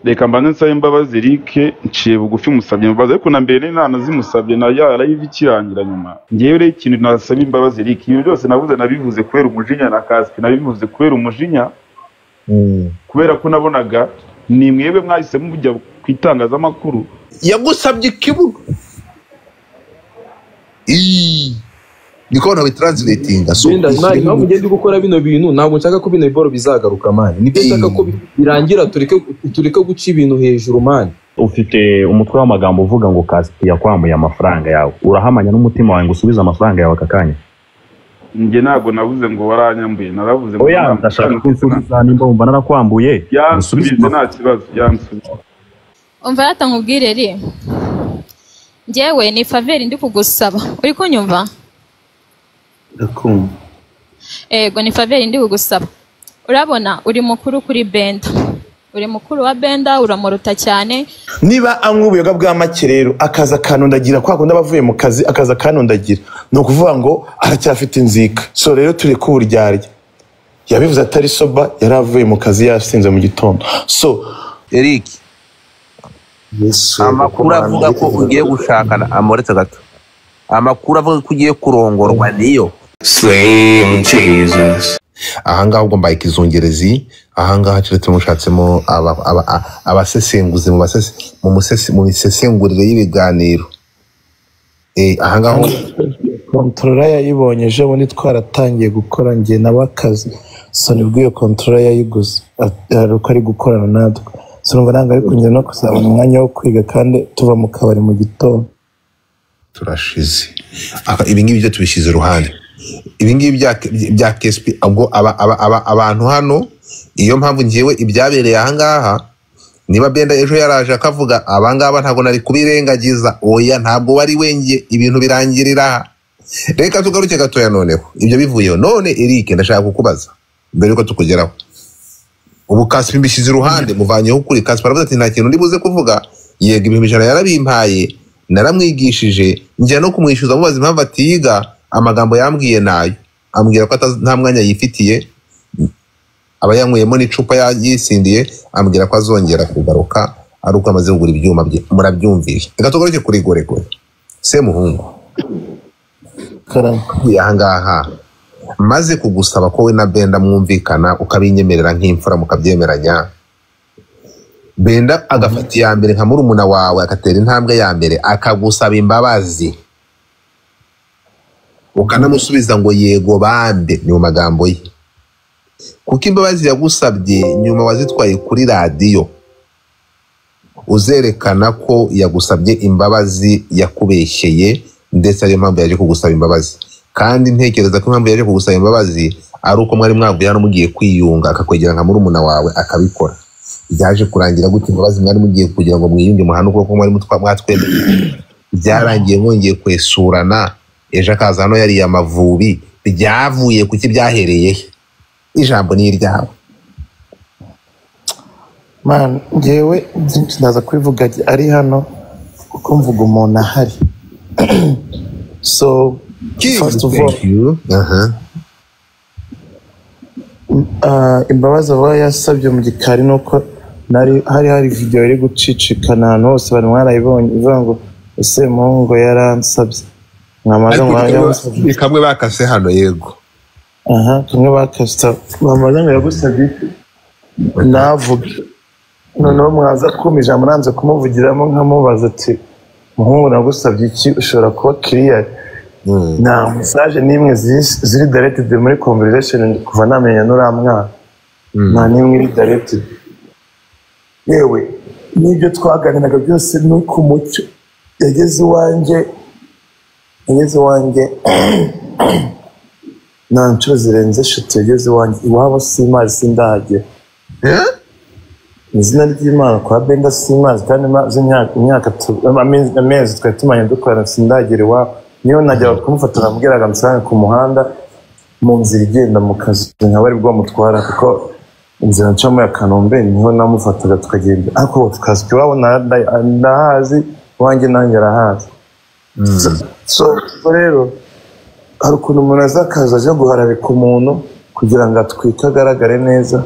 reka mbanze nsabe imbabazi Eric nciye bugufi musabye imbabazi ariko na mbere nari nanazimusabye na ya live ikirangira nyuma ngewe rero ikintu nasaba imbabazi Eric ibintu byose navuze nabivuze kubera umujinya na kasike nabivuze kubera umujinya Mm. kubera ko nabonaga ni mwebwe mwahise mujya ku itangazamakuru yagusabye ikibuno Ii. niko banabitransletinga so Genda, if mani, you- impamvu ugenda uri gukora bino bintu ntabwo nshaka ko bino biboro bizagaruka mani nibyo nshaka ko bi- birangira tureke tureke guca ibintu hejuru mani ufite umutwe w'amagambo uvuga ngo kasike yakwamuye amafaranga yawe urahamanya n'umutima wawe ngo usubize amafaranga yawe aka kanya njye ntabwo navuze ngo waranyambuye naravuze ngo oya naramusanze ndashaka ko amafaranga. unsubiza nimba wumva narakwambuye yansubize usubize nta kibazo yansubize umva rata nkubwire ri ngewe ni faveri ndi kugusaba uri kunyumva ndakumva ego ni faveri ndi kugusaba urabona uri mukuru kuri benda uri mukuru wa benda uramuruta cyane niba anywa ubuyoga bwa make rero akaza akanondagira kwa kundi aba avuye mu kazi akaza akanondagira ni ukuvuga ngo aracyafite inzika so rero turi ku buryarya yabivuze atari soba yari avuye mu kazi yasinze mu gitondo so eric yesu amakuru avuga ko ugiye gushakana amuretse gato amakuru avuga ko ugiye kurongorwa niyo slaying jesus ahangaha ubwo mbaye ikizungerezi ahangaha keretse mushatsemo aba- aba- a- abasesenguzi mu basese- mu musese- mu misesengurire y'ibiganiro Eh, ahangaha kontorora yayibonye ejo bundi twaratangiye gukora njye nawe akazi so nibwo iyo kontorora yayiguze Ati, hari uko ari gukorana natwe so numva ntabwo ari kunyura no kuzabona umwanya wo kwiga kandi tuva mu kabari mu gitondo turashize Aka- ibingibi byo tubishyize iruhande ibingibi bya- bya kesp ubwo aba- aba- aba- abantu hano iyo mpamvu ngewe ibyabereye ahangaha niba benda ejo yaraje akavuga abangaba ntabwo nari kubirengagiza oya ntabwo wari wengeye ibintu birangirira aha reka tugaruke gatoya noneho ibyo bivuyeho none eric ndashaka kukubaza mbere yuko tukugeraho ubu kaspi mbishyize iruhande muvanyeho ukuri kaspi aravuze ati nta kintu ndibuze kuvuga yego ibihumbi ijana yarabimpaye naramwigishije njya no kumwishyuza mubaza impamvu atiga amagambo yambwiye nayo ambwira ko atazi- nta mwanya yifitiye aba yanyweyemo n'icupa ya- yisindiye ambwira ko azongera kugaruka ari uko amaze kugura ibyuma bye murabyumvire reka tugaruke kuri goregore semuhungu karamo uvuye ahangaha maze kugusaba ko we na benda mwumvikana ukabinyemerera nk'imfura mukabyemeranya benda agafata iya mbere nka murumuna wawe agatera intambwe ya mbere akagusaba imbabazi ukanamusubiza ngo yego bambe ni mu magambo ye kuko imbabazi yagusabye nyuma wazitwaye kuri radiyo uzerekana ko yagusabye imbabazi yakubeshyeye ndetse ariyo mpamvu yaje kugusaba imbabazi kandi ntekereza ko impamvu yaje kugusaba imbabazi ari uko mwari mwavuye hano mugiye kwiyunga akakwegera nka murumuna wawe akabikora byaje kurangira gutya imbabazi mwari mugiye kugira ngo mwiyunge muhane ukuboko mwari mutwa- mwatwemeye byarangiye mwongeye kwesurana ejo akaza hano yariye amavubi byavuye kuki byahereye he ijambo ni iryawe man ngewe byinshi ndaza kubivuga ari hano kuko mvuga umuntu ahari so first of all Thank you. Aha. Ah, imbabazi aba yasabye mu gikari ni uko nari hari hari videwo iri gucicikana ahantu hose bari mwarayibonye ivuga ngo ese muhungu yaransabye mwamaze ariko ngo ni- ni kamwe bakase hano yego aha kamwe bakasita mwamaze ngo yagusabye navuge noneho mwaza kumpa ijambo nanze kumuvugiramo nkamubaza ati muhungu nagusabye iki ushobora kuba kiriyari Mm. nta mesaje n'imwe ziri- ziri daretidi muri conversation kuva namenya n'uriya mwana Mm. nta n'imwe iri daretidi yewe n'ibyo twaganiraga byose ni ku mucyo yageze iwanjye yageze iwanjye nta nshuro zirenze eshatu yageze iwanjye iwabo simazi sindahagera Eh? mu izina ry'imana kwa benda simazi kandi maze imyaka imyaka tu- amezi amezi twari tumanye dukorana sindagera iwabo niyo najyaga kumufata namubwiraga musange ku muhanda mu nzira igenda mu kazi nkaba ari bwo mutwara kuko inzira ncamo ya kanombe niho namufataga tukagenda ariko ubu tukazi iwabo na- na- ndahazi iwanjye nanjye arahazi So- so ubwo rero hari ukuntu umuntu azakaza aje guharabika umuntu kugira ngo atwike agaragare neza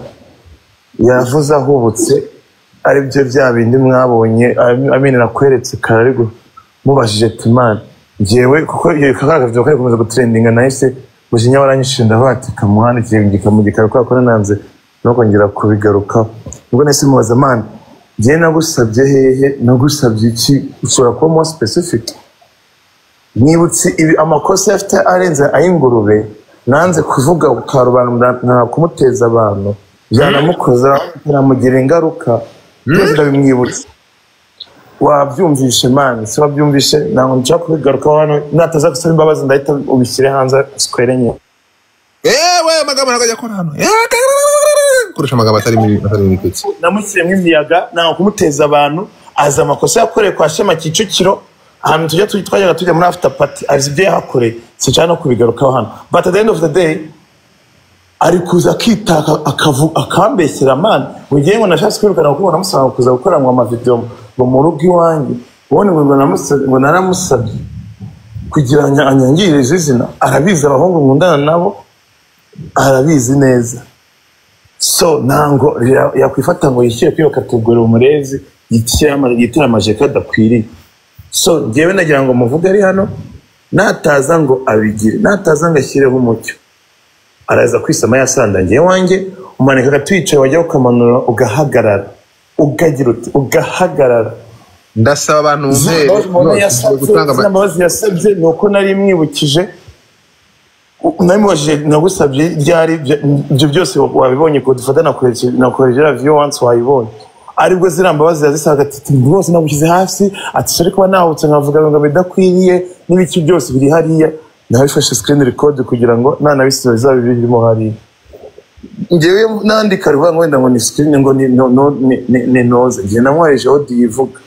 yavuze ahubutse ari byo bya bindi mwabonye amini nakweretse kararigo mubajije ati imana ngewe kuko iyo kaka video kari gukomeza gutrendinga nahise mujinya waranyishije ndavuga ati kamuhanda ikigika mu gikaro kubera ko nananze no kongera kubigarukaho ubwo nahise mubaza mana ngewe nagusabye hehe nagusabye iki ushobora kuba more specific nibutse ibi amakosa yafite arenze ay'ingurube nanze kuvuga ukarobanura nta kumuteza abantu byanamukoza biramugira ingaruka byose ndabimwibutsa wabyumvishe mani se wabyumvishe ntabwo nshaka kubigarukaho hano nataza gusaba imbabazi ndahita ubishyire hanze sikwere nke yewe amagambo ntabwo ajya akora hano yewe koresha amagambo atari muri atari muri kutse namushyiremo imiyaga ntabwo kumuteza abantu azi amakosa yakoreye kwa shema kicukiro ahantu tujya tu- twajyaga tujya muri after party azi ibyo yahakoreye sinshaka no kubigarukaho hano but at the end of the day ari kuza akitaka akavu- akambeshyera mani mu gihe ngo nashatse kwirukana kuko ngo namusaba kuza gukora ngo amavidewo ngo mu rugo iwanjye ubundi ngo ngo namusabye- ngo naramusabye kugira ngo anyangirize izina arabizi abahungu nkundana nabo arabizi neza so ntango ya- yakwifata ngo yishyire kwibuka tugura umurezi yitere ama- yitere amajeka adakwiriye so ngewe nagira ngo muvuge ari hano nataza ngo abigire nataza ngo ashyireho umucyo araza kwisama yasandagiye wanjye umanika agatuyicaye wajya ukamanura ugahagarara ugagira uti ugahagarara ndasaba abantu izina mumpe imbabazi umuntu no, yasabye gutanga ama- izina imbabazi yasabye ni uko nari mwibukije namubajije nagusabye ryari bya- ibyo byose wabibonye ko dufata nakorera viyo wansi wayibonye aribwo ziriya mbabazi yazisaga ati "Tim, rwose namushyize hasi ati "Sorry kuba nahubutse nkavuga ngo bidakwiriye n'ibiki byose biri hariya nabifashe sikirini rekodi kugira ngo nanabisiba bizaba birimo hariya ngewe nandika rivuga ngo wenda ngo ni sikirini ngo ni no- no- ni- ni- ni noze ngewe namwoherejeho diyivuga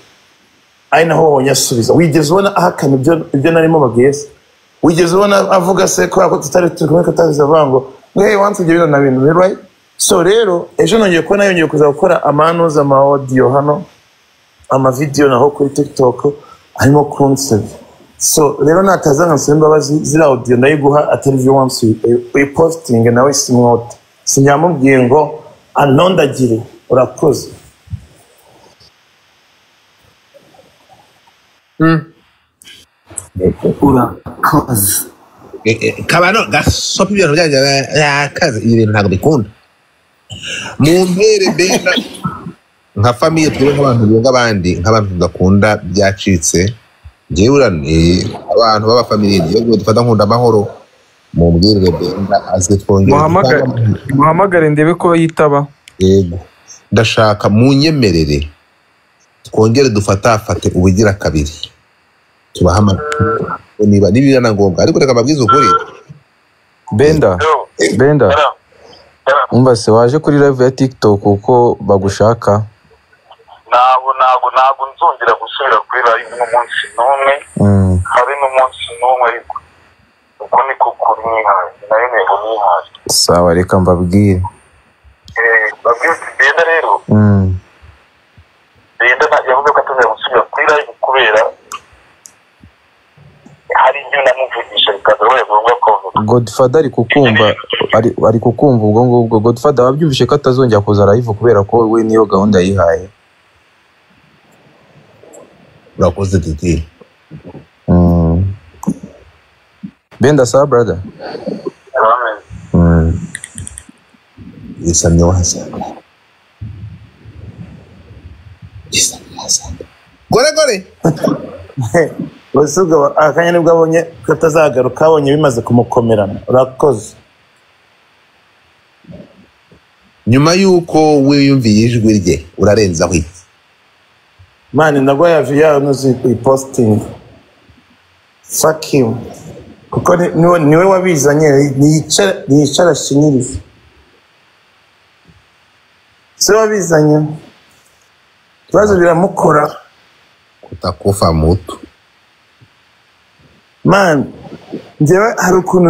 ari naho wabonye asubiza wigeze ubona ahakana ibyo ibyo narimo babwiye se wigeze ubona avuga se kubera ko tutari turi kumwe katabizi avuga ngo hey wansi ibyo bintu na bintu rero so rero ejo nongeye kubona yongeye kuza gukora amanuza ama audio hano amavidewo naho kuri tiktok arimo kunsebya so rero nataza nkansaba imbabazi ziriya audio ndayiguha atari vyo wansi uyipositinge nawe simwote sinyamubwiye ngo anondagire urakoze urakoze Eh, eh, kabano gasopa ibintu byanjye yakaze ibi bintu ntabwo bikunda mu mpere benda nka famiye twebwe nk'abantu bunga abandi nk'abantu tudakunda byacitse njyewe uraniye abantu b'abafamiliye njyewe dufata nkunda amahoro mubwirire benda aze twongere muhamagare dutangamo- muhamagare ndebe ko yitaba yego ndashaka mu nyemerere twongere dufatafate ubugira kabiri tubahamagare niba niba na ngombwa ariko reka mbabwize ukuri benda benda umva se waje kuri live ya tiktok kuko bagushaka ntabwo ntabwo ntabwo nzongera gusubira kuri live n'umunsi n'umwe Mm. habe n'umunsi n'umwe ariko uko niko kuri nihaye nayo ntego nihaye sawa reka mbabwire Eh, babwiye ati benda rero Mm. benda nta- yavuze ko atazajya gusubira kuri live kubera hari ibyo namuvugisha bikazabaye ngombwa ko godfather ari kukumva ari, ari kukumva ubwo ngubwo godfather wabyumvishe ko atazongera kuza live kubera ko we niyo gahunda yihaye urakoze didi Mm. benda sawa brother Mm. yisamye wasa yisamye wasa gore gore ubusubwa akanya nibwo abonye ko atazagaruka abonye bimaze kumukomerana urakoze nyuma y'uko wiyumviye ijwi rye urarenzaho iki mani nagwa ya viya nuzi ipositingi fakimu kuko ni- niwe niwe wabizanye niyicara- niyicara ashinyirize si we wabizanye ibibazo biramukora kutakufa mutu mani njyewe hari ukuntu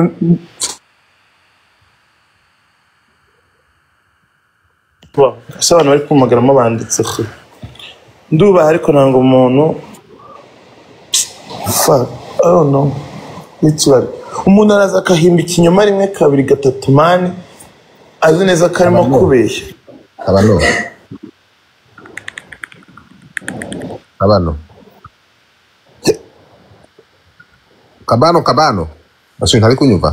ese abantu bari kumumagaramo banditse ko ndubaha ariko ntabwo umuntu fa I don't know. Literally. umuntu araza akahimba ikinyoma rimwe kabiri gatatu mani azi neza ko arimo kubeshya abano kabano kabano kabano basubira ntari kunyumva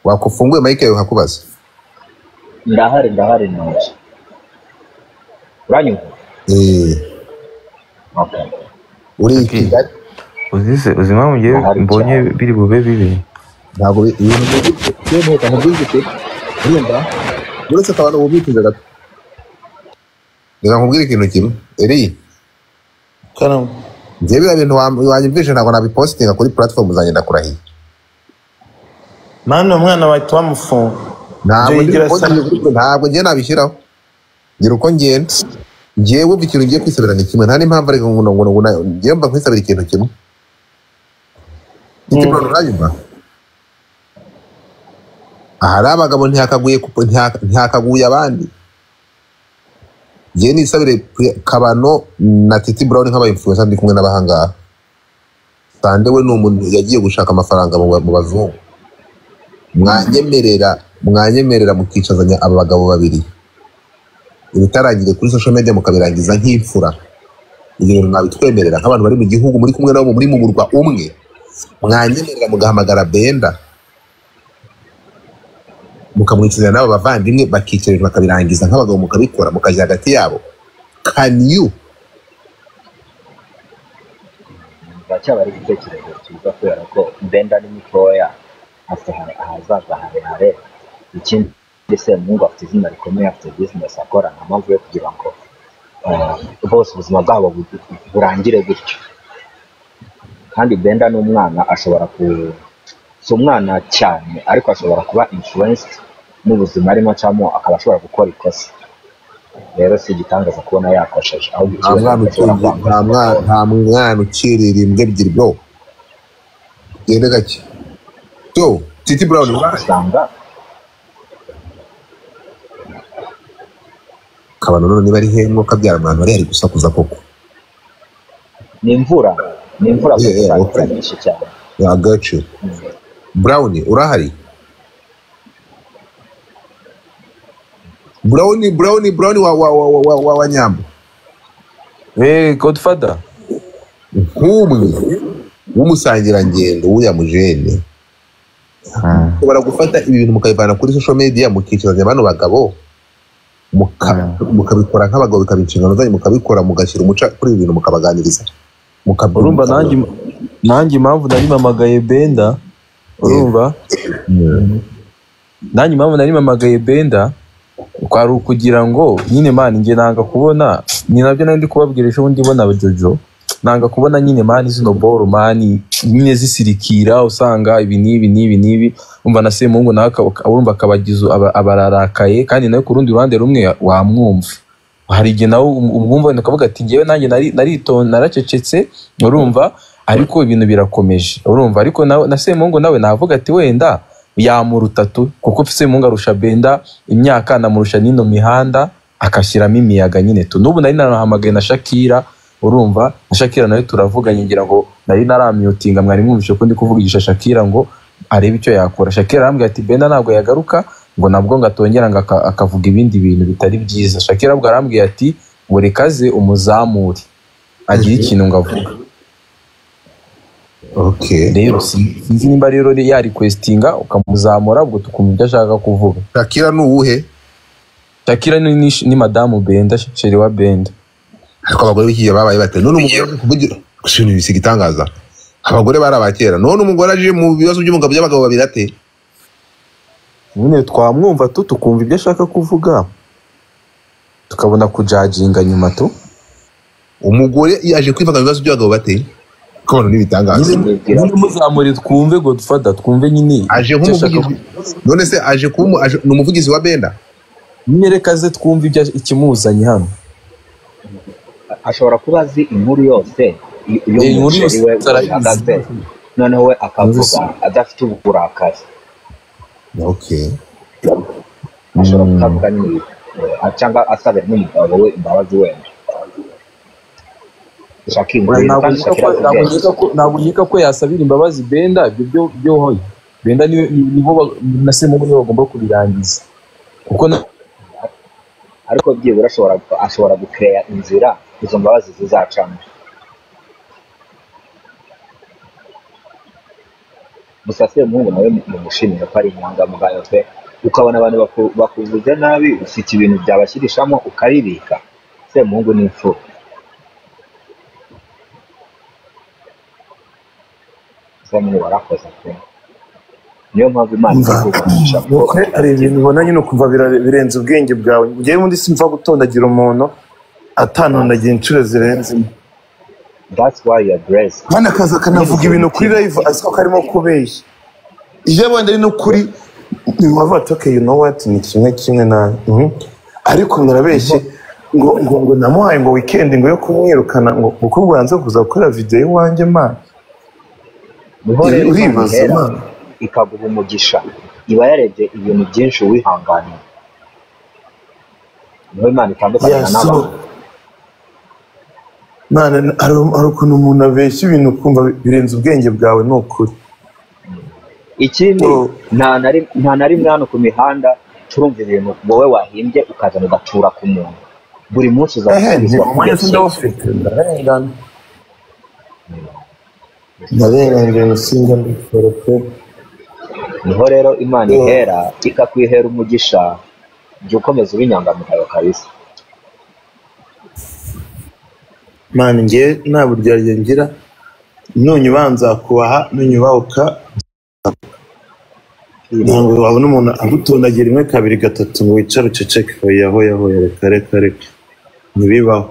wakufunguye mayike yawe hakubaza ndahari ndahari neza uranyumva uri i kigali uzize uzi impamvu ngewe mbonye biri bube bibi ntabwo bi- ibintu byihuta ntibyihuta urumva uretse akabano bubikuze gato reka nkubwire ikintu kimwe eri karamo njye biriya bintu wa- wanyumvishe ntabwo nabipositinga kuri platform zanjye ndakurahiye mwana umwana wahita wamufunga Jay ntabwo ndi Gira uko asa- ngiye- ntabwo ngiye nabishyiraho ngira uko ngenda njyewe umva ikintu ngiye kwisabira ni kimwe nta n'impamvu ariko ngo ngo ngo na- njyewe mba nkwisabira ikintu kimwe ikimurano uranyuma ahari abagabo ntihakaguye ku- ntiha- ntihakaguye abandi njyewe nisabire Pri- kabano na titi brown nk'aba influencer ndi kumwe n'abahangaha sande we ni umuntu yagiye gushaka amafaranga mu ba- mu bazungu mwanyemerera mwanyemerera mukicazanya aba bagabo babiri ibitarangire kuri social media mukabirangiza nk'imfura ibyo bintu mwabitwemerera nk'abantu bari mu gihugu muri kumwe nabo muri mu murwa umwe mwanyemerera mugahamagara benda mukamwicazanya n'abo bavandimwe bakicara ibintu bakabirangiza nk'abagabo mukabikora mukajya hagati yabo can you baracyaba ari igitekerezo cyiza kubera ko benda ni mitoya hasa- ahazaza harehare ikindi se mungu afite izina rikomeye afite bizinesi akora nta mpamvu yo kugira ngo eh, bose ubuzima bwabo bu- burangire gutyo kandi benda ni umwana ashobora ku si umwana cyane ariko ashobora kuba influenced n'ubuzima arimo acamo akaba ashobora gukora ikosa rero si igitangaza kubona yakosheje ahubwo nta ikibazo ni mwana uko ashobora ukiri- kwanga nta mwana- nta mwana ukirira imbwa ebyiri bro gende gake yo titi brown usanga kabano none niba ari hemwo kabyara mwana wari ari gusakuza koko ni imvura ni imvura Yeah, yeah, gusa okay. imvura nyinshi cyane yagacu brown urahari brown brown brown wa wa wa wa wa, wa, wa nyambo eh godfather nk'umwe w'umusangirangendo w'uya mujene ushobora gufata ibi bintu mukabivana kuri social media mukicazanya bano bagabo muka- mukabikora nk'abagabo bikaba inshingano zanyu mukabikora mugashyira umuca kuri ibi bintu mukabaganiriza urumva nanjye nanjye impamvu nari mamagaye benda urumva nanjye impamvu nari mamagaye benda kwari ukugira ngo nyine mani njye nanga kubona ni nabyo nari ndi kubabwira ejo bundi bona jojo nanga kubona nyine mani zino boro mani nyine zisirikira usanga ibi n'ibi n'ibi n'ibi umva na semungu nawe akaba- akaba- urumva akabagiza aba- abararakaye kandi nawe ku rundi ruhande rumwe wamwumva hari igihe nawe um- umwumva wenda ukavuga ati ngewe nanjye nari- naritonda naracecetse urumva ariko ibintu birakomeje urumva ariko nawe na semungu nawe navuga ati wenda yamuruta tu kuko semungu arusha benda imyaka anamurusha n'ino mihanda agashyiramo imiyaga nyine tu n'ubu nari narahamagaye na shakira urumva na shakira nawe turavuganye ngira ngo nari naramyutinga mwari mwumvishe ko ndi kuvugisha shakira ngo arebe icyo yakora shakira arambwira ati benda ntabwo yagaruka ngo nabwo ngo atongera ngo aka- akavuga ibindi bintu bitari byiza shakira ahubwo arambwiye ati buri kaze umuzamure agire ikintu ngo avuga rero si- sinzi nimba rero yarikwesitinga ukamuzamura ubwo tukumva ibyo ashaka kuvuga shakira ni uwuhe shakira ni, ni, ni madamu benda sheri wa benda ariko abagore b'ikigihe babaye bate none umugore aje kuvugira gusa ibintu bisiga itangaza abagore bari abakera none umugore aje mu bibazo by'umugabo by'abagabo babiri ate nyine twamwumva tu tukumva ibyo ashaka kuvuga tukabona kujaginga nyuma tu umugore yaje kwivanga mu bibazo by'abagabo bate kabano n'ibitangaza nyine muzamure twumve godfada twumve nyine aje nk'umuvugizi none se aje kuba umu- aje- ni umuvugizi wa benda nyerekaze twumve ibyo ikimuzanye hano ashobora kuba azi inkuru yose y- Eh, inkuru y'umuceri yose we arayizi. uhagaze noneho we akavuga adafite uburakari okay ashobora kutavuga niba eh, cyangwa asabira n'umugabo we imbabazi wenda shakira ntabwo kandi shakira azi ubwenge nkeka ko- ntabwo nkeka ko yasabira imbabazi benda ibyo byo- byo hoya benda niwe- ni- nibo ba- na semugu nibo bagomba kubirangiza kuko na ariko byibura ashobora ashobora gukeya inzira izo mbabazi zizacamo gusa semuhungu nawe mumushimire ko ari inyangamugayo pe ukabona abantu baku- bakuvuze nabi ufite ibintu byabashyirishamo ukabibika semuhungu ni imfura semuhungu warakoze pe niyo mpamvu imana iri kugurisha Wowe hari ibintu ubona nyine ukumva bira- birenze ubwenge bwawe ngewe undi simva gutondagira umuntu atantondagira inshuro zirenze imwe that's why you are blessed kandi akaza akanavuga ibintu kuri live azi ko karimo kubeshya iyo abandi ari no kuri wavuga ati okay you know what ni kimwe kimwe na mhm. ariko mwarabeshye ngo ngo ngo namuhaye ngo weekend ngo yo kumwirukana ngo kuko bwanze kuza gukora video iwanjye mana niho Ibi rero Imana uribaza ihera, Mana. ikaguha umugisha iba yarebye ibintu byinshi wihanganiye niho imana itandukanira Yes, n'abantu Mana, hari hari ukuntu umuntu abeshya ibintu ukumva birenze ubwenge bwawe ni ukuri ikindi nta na rim- nta na rimwe hano ku mihanda turumva ibintu wowe wahimbye ukazana ugatura ku muntu buri munsi uzasubizwa kuri mwese iki ndawufite ndarengana ndarengana singa mbikora pe niho rero imana ihera ikakwihera umugisha jya ukomeza uba inyangamugayo kabisa mani ngewe nta buryarya ngira nunyuba nzakubaha nunyubahuka ntabwo wabona umuntu agutondagira rimwe kabiri gatatu ngo wicare uceceke hoya hoya hoya reka reka reka ntibibaho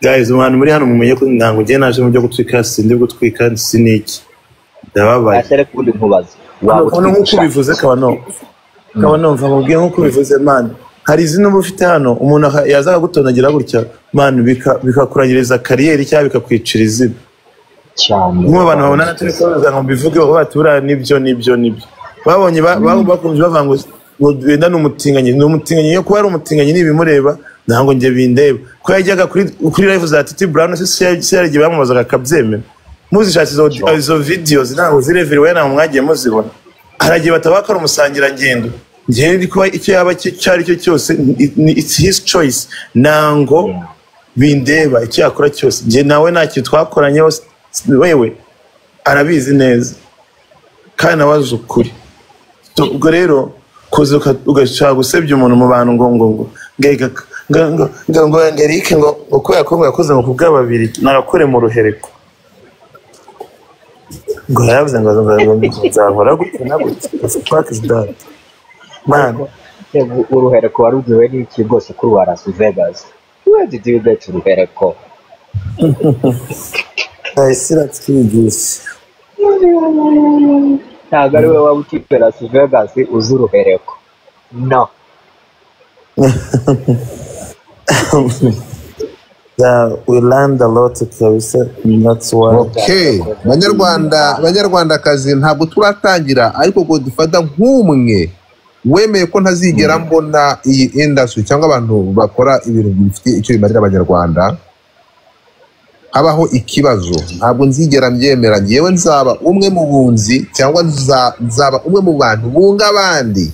guys abantu muri hano mumenye ko ntabwo ngewe naje mu byo gutwika sindi gutwika siniki ndababaye ate reka ubundi nkubaze Hano waba hano nk'uko utwigisha ubivuze kabano kabano mva mubwiye nk'uko ubivuze mani hari izina uba ufite hano umuntu aha- yaza akagutondagira gutya mani bika- bikakurangiriza kariyeri cyangwa bikakwicira izina cyane nk'ubu abantu babona turi kubaza ngo mbivugeho bati buriya nibyo nibyo nibyo babonye ba- ba- bakunze bavuga ngo ngo benda ni umutinganyi ni umutinganyi iyo kuba ari umutinganyi n'ibimureba ntabwo njye bindeba ko yajyaga kuri kuri live za titi burawuni se se yari igihe bamubazaga akabyemera muzishakira izo izo videos ntabwo zireveriwe ntabwo mwagiye muzibona hari igihe bataba bakora umusangirangendo njyewe ndi kuba icyo yaba cyo- icyo ari cyo cyose ni- ni- it's his choice ntango bindeba icyo yakora cyose njye nawe nta kintu twakoranyeho s- s- wewe arabizi neza kandi nawe azi ukuri Tu- ubwo rero kuza uka- ugashaka gusebya umuntu mu bantu ngo ngo ngo ngega ngo ngo ngo ngo Angelique ngo ngo kubera ko ngo yakoze ngo kubw'ababiri narakore mu ruhereko ngo yaravuze ngo ngo ngo nzahora gutya na gutya fuck is that man Ego, uruhereko warubwiwe n'iki rwose kuri wa Las Vegas where did you get uruhereko ese ratwigisha ntabwo ari wowe waba ukipe Las Vegas uzi uruhereko no yeah, we learned a lot kabisa that's why Okay, banyarwanda banyarwandakazi ntabwo turatangira ariko ngo dufata nk'umwe wemeye ko ntazigera mbona iyi industry cyangwa abantu bakora ibintu bifitiye icyo bimarira abanyarwanda habaho ikibazo ntabwo nzigera mbyemera ngewe nzaba umwe mu bunzi cyangwa nza- nzaba umwe mu bantu bunga abandi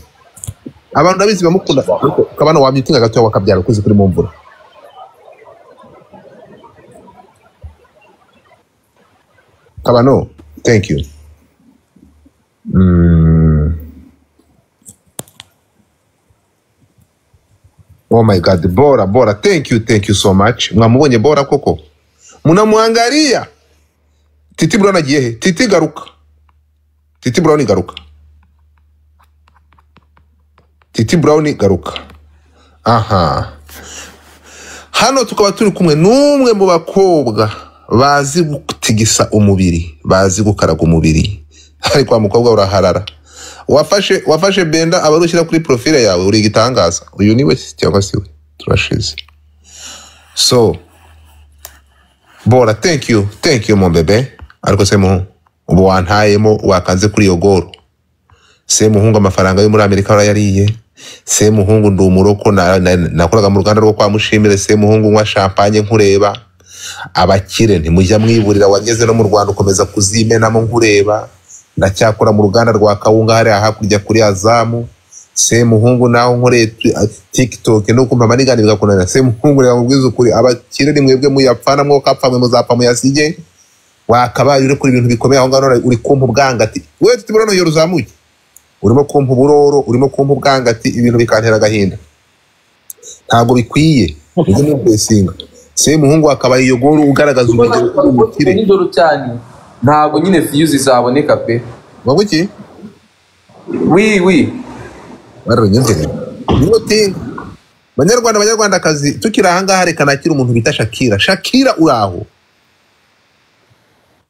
abantu ndabizi bamukunda ariko kabana wamyitinga gato wakabyara ukuze kuri mu mvura kabano thank you Mm. oh my god bora bora thank you thank you so much mwamubonye bora koko munamuangalia titi brown agiye he titi garuka titi brown garuka titi brown garuka aha hano tukaba turi kumwe n'umwe mu bakobwa bazi gutigisa umubiri bazi gukaraga umubiri ariko wa mukobwa uraharara wafashe wafashe benda aba arushyira kuri profile yawe uri igitangaza uyu ni we cyangwa si we turashize so bora thank you thank you mumbebe ariko se muhungu ubu wantayemo wakanze kuri iyo goro se muhungu amafaranga yo muri amerika warayariye se muhungu ndi umuroko na- na- nakoraga mu ruganda rwo kwa mushimire se muhungu nywa shampanye nkureba abakire ntimujya mwiburira wageze no mu rwanda ukomeza kuzimenamo nkureba ndacyakora mu ruganda rwa kawunga hariya hakurya kuri azamu semuhungu naho nkoreye tu- a- tiktok nuko mpama nigana bigakunanira semuhungu reba mubwiza ukuri abakire ni mwebwe muyapfana mwoko apfamwe muzapfa muyasige wakabaye uri kuri ibintu bikomeye aho ngaho none uri kumpa ubwangati we tuti burano yoro uzamuke urimo kumpa uburoro urimo kumpa ubwangati ibintu bikantera agahinda ntabwo bikwiye ujye mubwesinga semuhungu akaba yiyogora ugaragaza urugero rw'ubukire nijoro cyane ntabwo nyine fiyuzi zaboneka pe waba uki wi wi bararunyumvira nimutinga banyarwanda banyarwandakazi tukiri ahangaha reka nakira umuntu bita shakira shakira uraho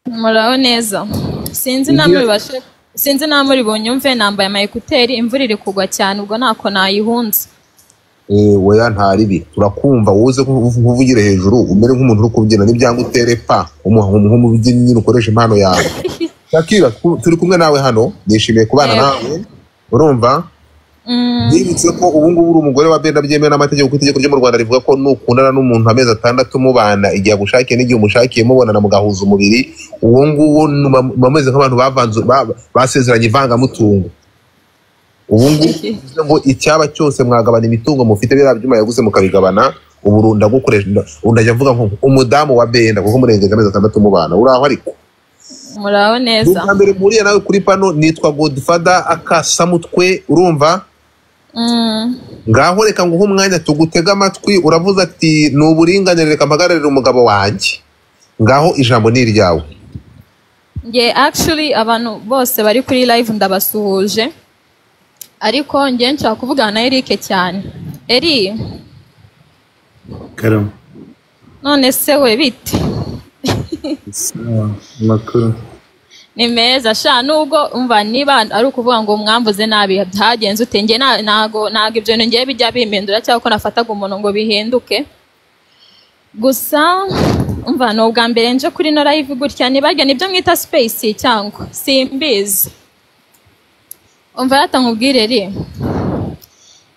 muraho neza sinzi namwe bibashe sinzi namwe uri bunyumve nambaye ama ekuteri imvura iri kugwa cyane ubwo ntako nayihunze Eh, oya nta ribi turakumva wowe uze nkuvu- nkuvugire hejuru umere nk'umuntu uri kubyina n'ibyanga utere pa umu- umu- nk'umubyinnyi nyine ukoresha impano yawe shakira tu- turi kumwe nawe hano nishimiye kubana Yego. nawe urumva Mm, yibutse ko ubu ngubu uri umugore wa benda byemewe n'amategeko kuko itegeko ryo mu rwanda rivuga ko nukundana n'umuntu amezi atandatu mubana igihe agushakiye n'igihe umushakiye mubonana mugahuza umubiri uwo nguwo muba muba mumeze nk'abantu bavanze ba- basezeranye ivangamutungo ubu ngubu bivuze ngo icyaba cyose mwagabana imitungo mufite biriya byuma yaguze mukabigabana ubu ndagukoresha ubu ndajya mvuga ngo umudamu wa benda kuko murengeje amezi atandatu mubana uraho ariko muraho neza ubwa mbere mpuriye nawe kuri pano nitwa godfather akasamutwe urumva Mm, ngaho reka nguhe umwanya tugutega amatwi uravuze ati ni uburinganire reka mpagararire umugabo wanjye ngaho ijambo ni iryawe nge actually abantu bose bari kuri live ndabasuhuje ariko nge nshaka kuvugana na Eric cyane Eri karama none se we bite sawa amakuru ni meza sha nubwo umva niba ari ukuvuga ngo mwambuze nabi byagenze ute nge na- ntago ntago ibyo bintu ngiye bijya bihindura cyangwa ko nafataga umuntu ngo bihinduke gusa umva ni ubwa mbere nje kuri no live gutya nibajya nibyo mwita space cyangwa simbizi umva yata nkubwire ri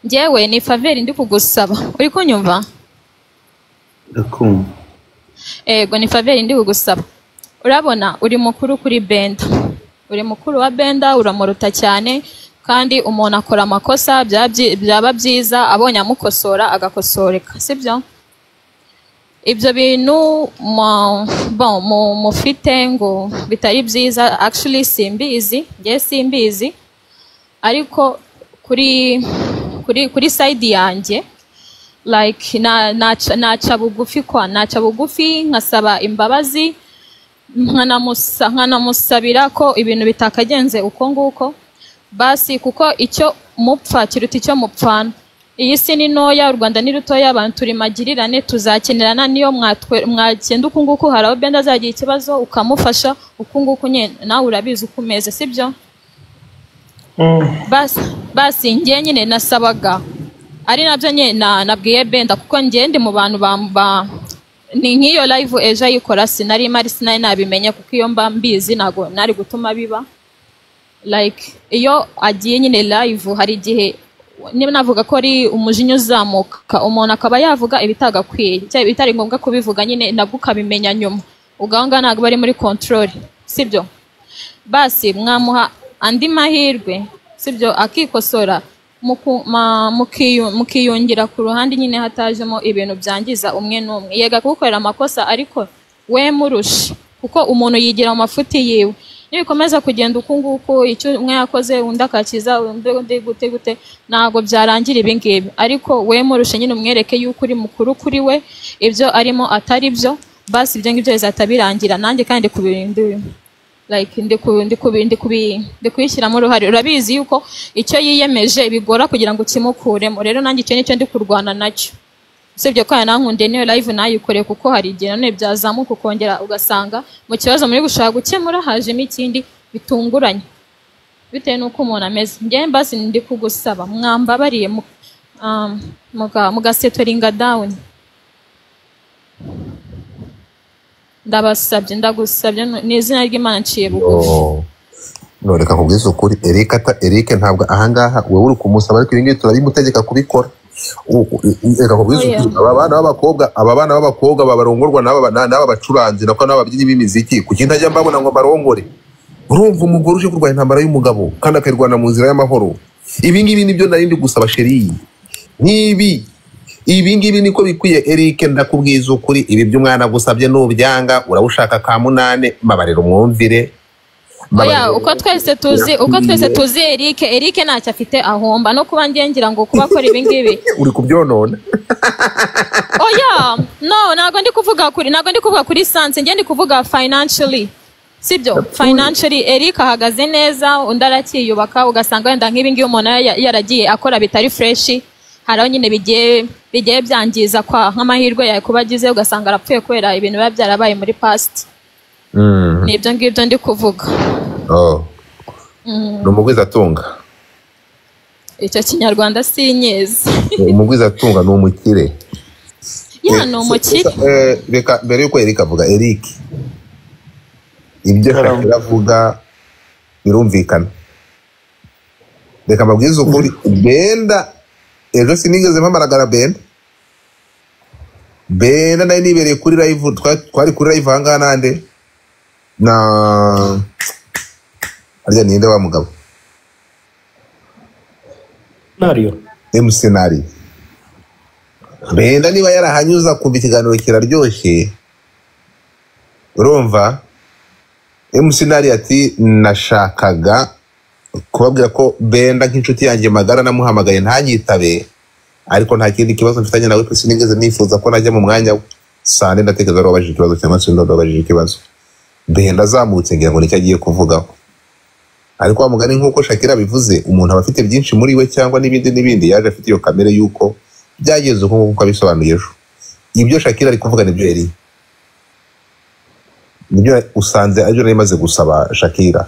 ngewe ni faveri ndi kugusaba uri kunyumva ndakumva ego ni faveri ndi kugusaba urabona uri mukuru kuri benda uri mukuru wa benda uramuruta cyane kandi umuntu akora amakosa bya- byi- byaba byiza abonye amukosora agakosoreka sibyo ibyo bintu mu- bon, mu- mufite ngo bitari byiza actually simbizi ngewe simbizi ariko kuri kuri kuri side yanjye like na naca naca bugufi kwa naca bugufi nkasaba imbabazi nkanamusa nkanamusabira ko ibintu bitakagenze uko nguko basi kuko icyo mupfa kiruta icyo mupfana iyi si ni ntoya u rwanda ni rutoya abantu turi magirirane tuzakenerana niyo mwatwe- mwagenda uku nguku hari aho benda azagira ikibazo ukamufasha uku nguku nyine nawe urabizi uko umeze sibyo basi basi njye nyine nasabaga ari nabyo nyine na- nabwiye benda kuko njye ndi mu bantu ba- ba- ni nk'iyo live ejo ayikora sinari mari sinari nabimenye kuko iyo mba mbizi ntabwo nari gutuma biba like iyo agiye nyine live hari igihe niba navuga ko ari umujinya uzamuka umuntu akaba yavuga ibitagakwiye cyangwa ibitari ngombwa kubivuga nyine nabwo ukabimenya nyuma ugahanga ntabwo bari muri control sibyo basi mwamuha andi mahirwe sibyo akikosora muku- ma- mukiyu- mukiyungira ku ruhande nyine hatajemo ibintu byangiza umwe n'umwe yega kugukorera amakosa ariko we murushe kuko umuntu yigira mu mafuti yiwe nibikomeza kugenda uku nguku icyo umwe yakoze undi akakiza undi undi gute gute ntabwo byarangira ibi ngibi ariko we murushe nyine umwereke yuko uri mukuru kuri we ibyo arimo atari byo basi ibyo ngibyo bizahita birangira nanjye kandi kubirindira like ndi ku- ndi kubi- ndi kubi- ndi kuyishyiramo uruhare urabizi yuko icyo yiyemeje bigora kugira ngo ukimukuremo rero nanjye icyo nicyo ndi kurwana nacyo usibye ko yanankundiye niyo live nayikore kuko hari igihe nanone byazamuka ukongera ugasanga mu kibazo muri gushaka gukemura hajemo ikindi bitunguranye bitewe n'uko umuntu ameze njyewe mbasi ndi kugusaba mwambabariye mu- um, muga- mugasetoringa dawuni ndabasabye ndagusabye ni izina ry'imana nciye bugufi none reka nkubwize ukuri erike ata erike ntabwo ahangaha wowe uri kumusaba ariko ibi ngibi turabimutegeka kubikora U- u- u- reka nkubwize Oya. ukuri aba bana b'abakobwa aba bana b'abakobwa babarongorwa n'aba ba- n'aba bacuranzi nako n'aba babyinnyi b'imiziki kuki ntajya mbabona ngo mbarongore urumva umugore uje kurwanya intambara y'umugabo kandi akayirwana mu nzira y'amahoro ibi ngibi nibyo nari ndi gusaba sheri nk'ibi ibi ngibi niko bikwiye Eric ndakubwiza ukuri ibi by'umwana gusabye nubyanga urabashaka ka munane mabarira umwumvire oya uko twese tuzi uko twese tuzi erike erike ntacyo afite ahomba no kuba ngiye ngira ngo kuba akora ibingibi uri kubyonona oya no ntabwo ndi kuvuga kuri ntabwo ndi kuvuga kuri sanse njye ndi kuvuga financially sibyo financially erike ahagaze neza undi aracyiyubaka ugasanga wenda nk'ibingibi umuntu ya- yaragiye akora bitari fureshi hari aho nyine bigiye bigiye byangiza kwa nk'amahirwe yawe kuba agize ugasanga arapfuye kubera ibintu biba byarabaye muri past ni ibyo ngibyo ndi kuvuga Oh, Mm. ni umugwiza atunga icyo kinyarwanda sinyezi umugwiza atunga ni umukire ya ni umukire Eh, reka mbere yuko erike avuga eric ibyo shakira avuga birumvikana reka mbabwize ukuri benda ejo sinigeze mpamaragara benda benda nari nibereye kuri live twa- twari kuri live ahangaha nande na harya ninde wa mugabo Nario. emusenari benda niba yarahanyuza kumva ikiganiro kiraryoshye urumva emusenari ati nashakaga kubabwira ko benda nk'inshuti yanjye magara namuhamagaye ntanyitabe ariko nta kindi kibazo mfitanye nawe pe sinigeze nifuza ko najya mu mwanya we saa nde ndatekereza wari wabajije ikibazo cyangwa se undi wari wabajije ikibazo benda azamutse ngira ngo nicyo agiye kuvugaho ariko wa mugani nk'uko shakira bivuze umuntu aba afite byinshi muri we cyangwa n'ibindi n'ibindi yaje afite iyo kamere y'uko byageze uko nguko uko abisobanuye ejo ibyo shakira ari kuvuga nibyo yari nibyo usanze aribyo nari maze gusaba shakira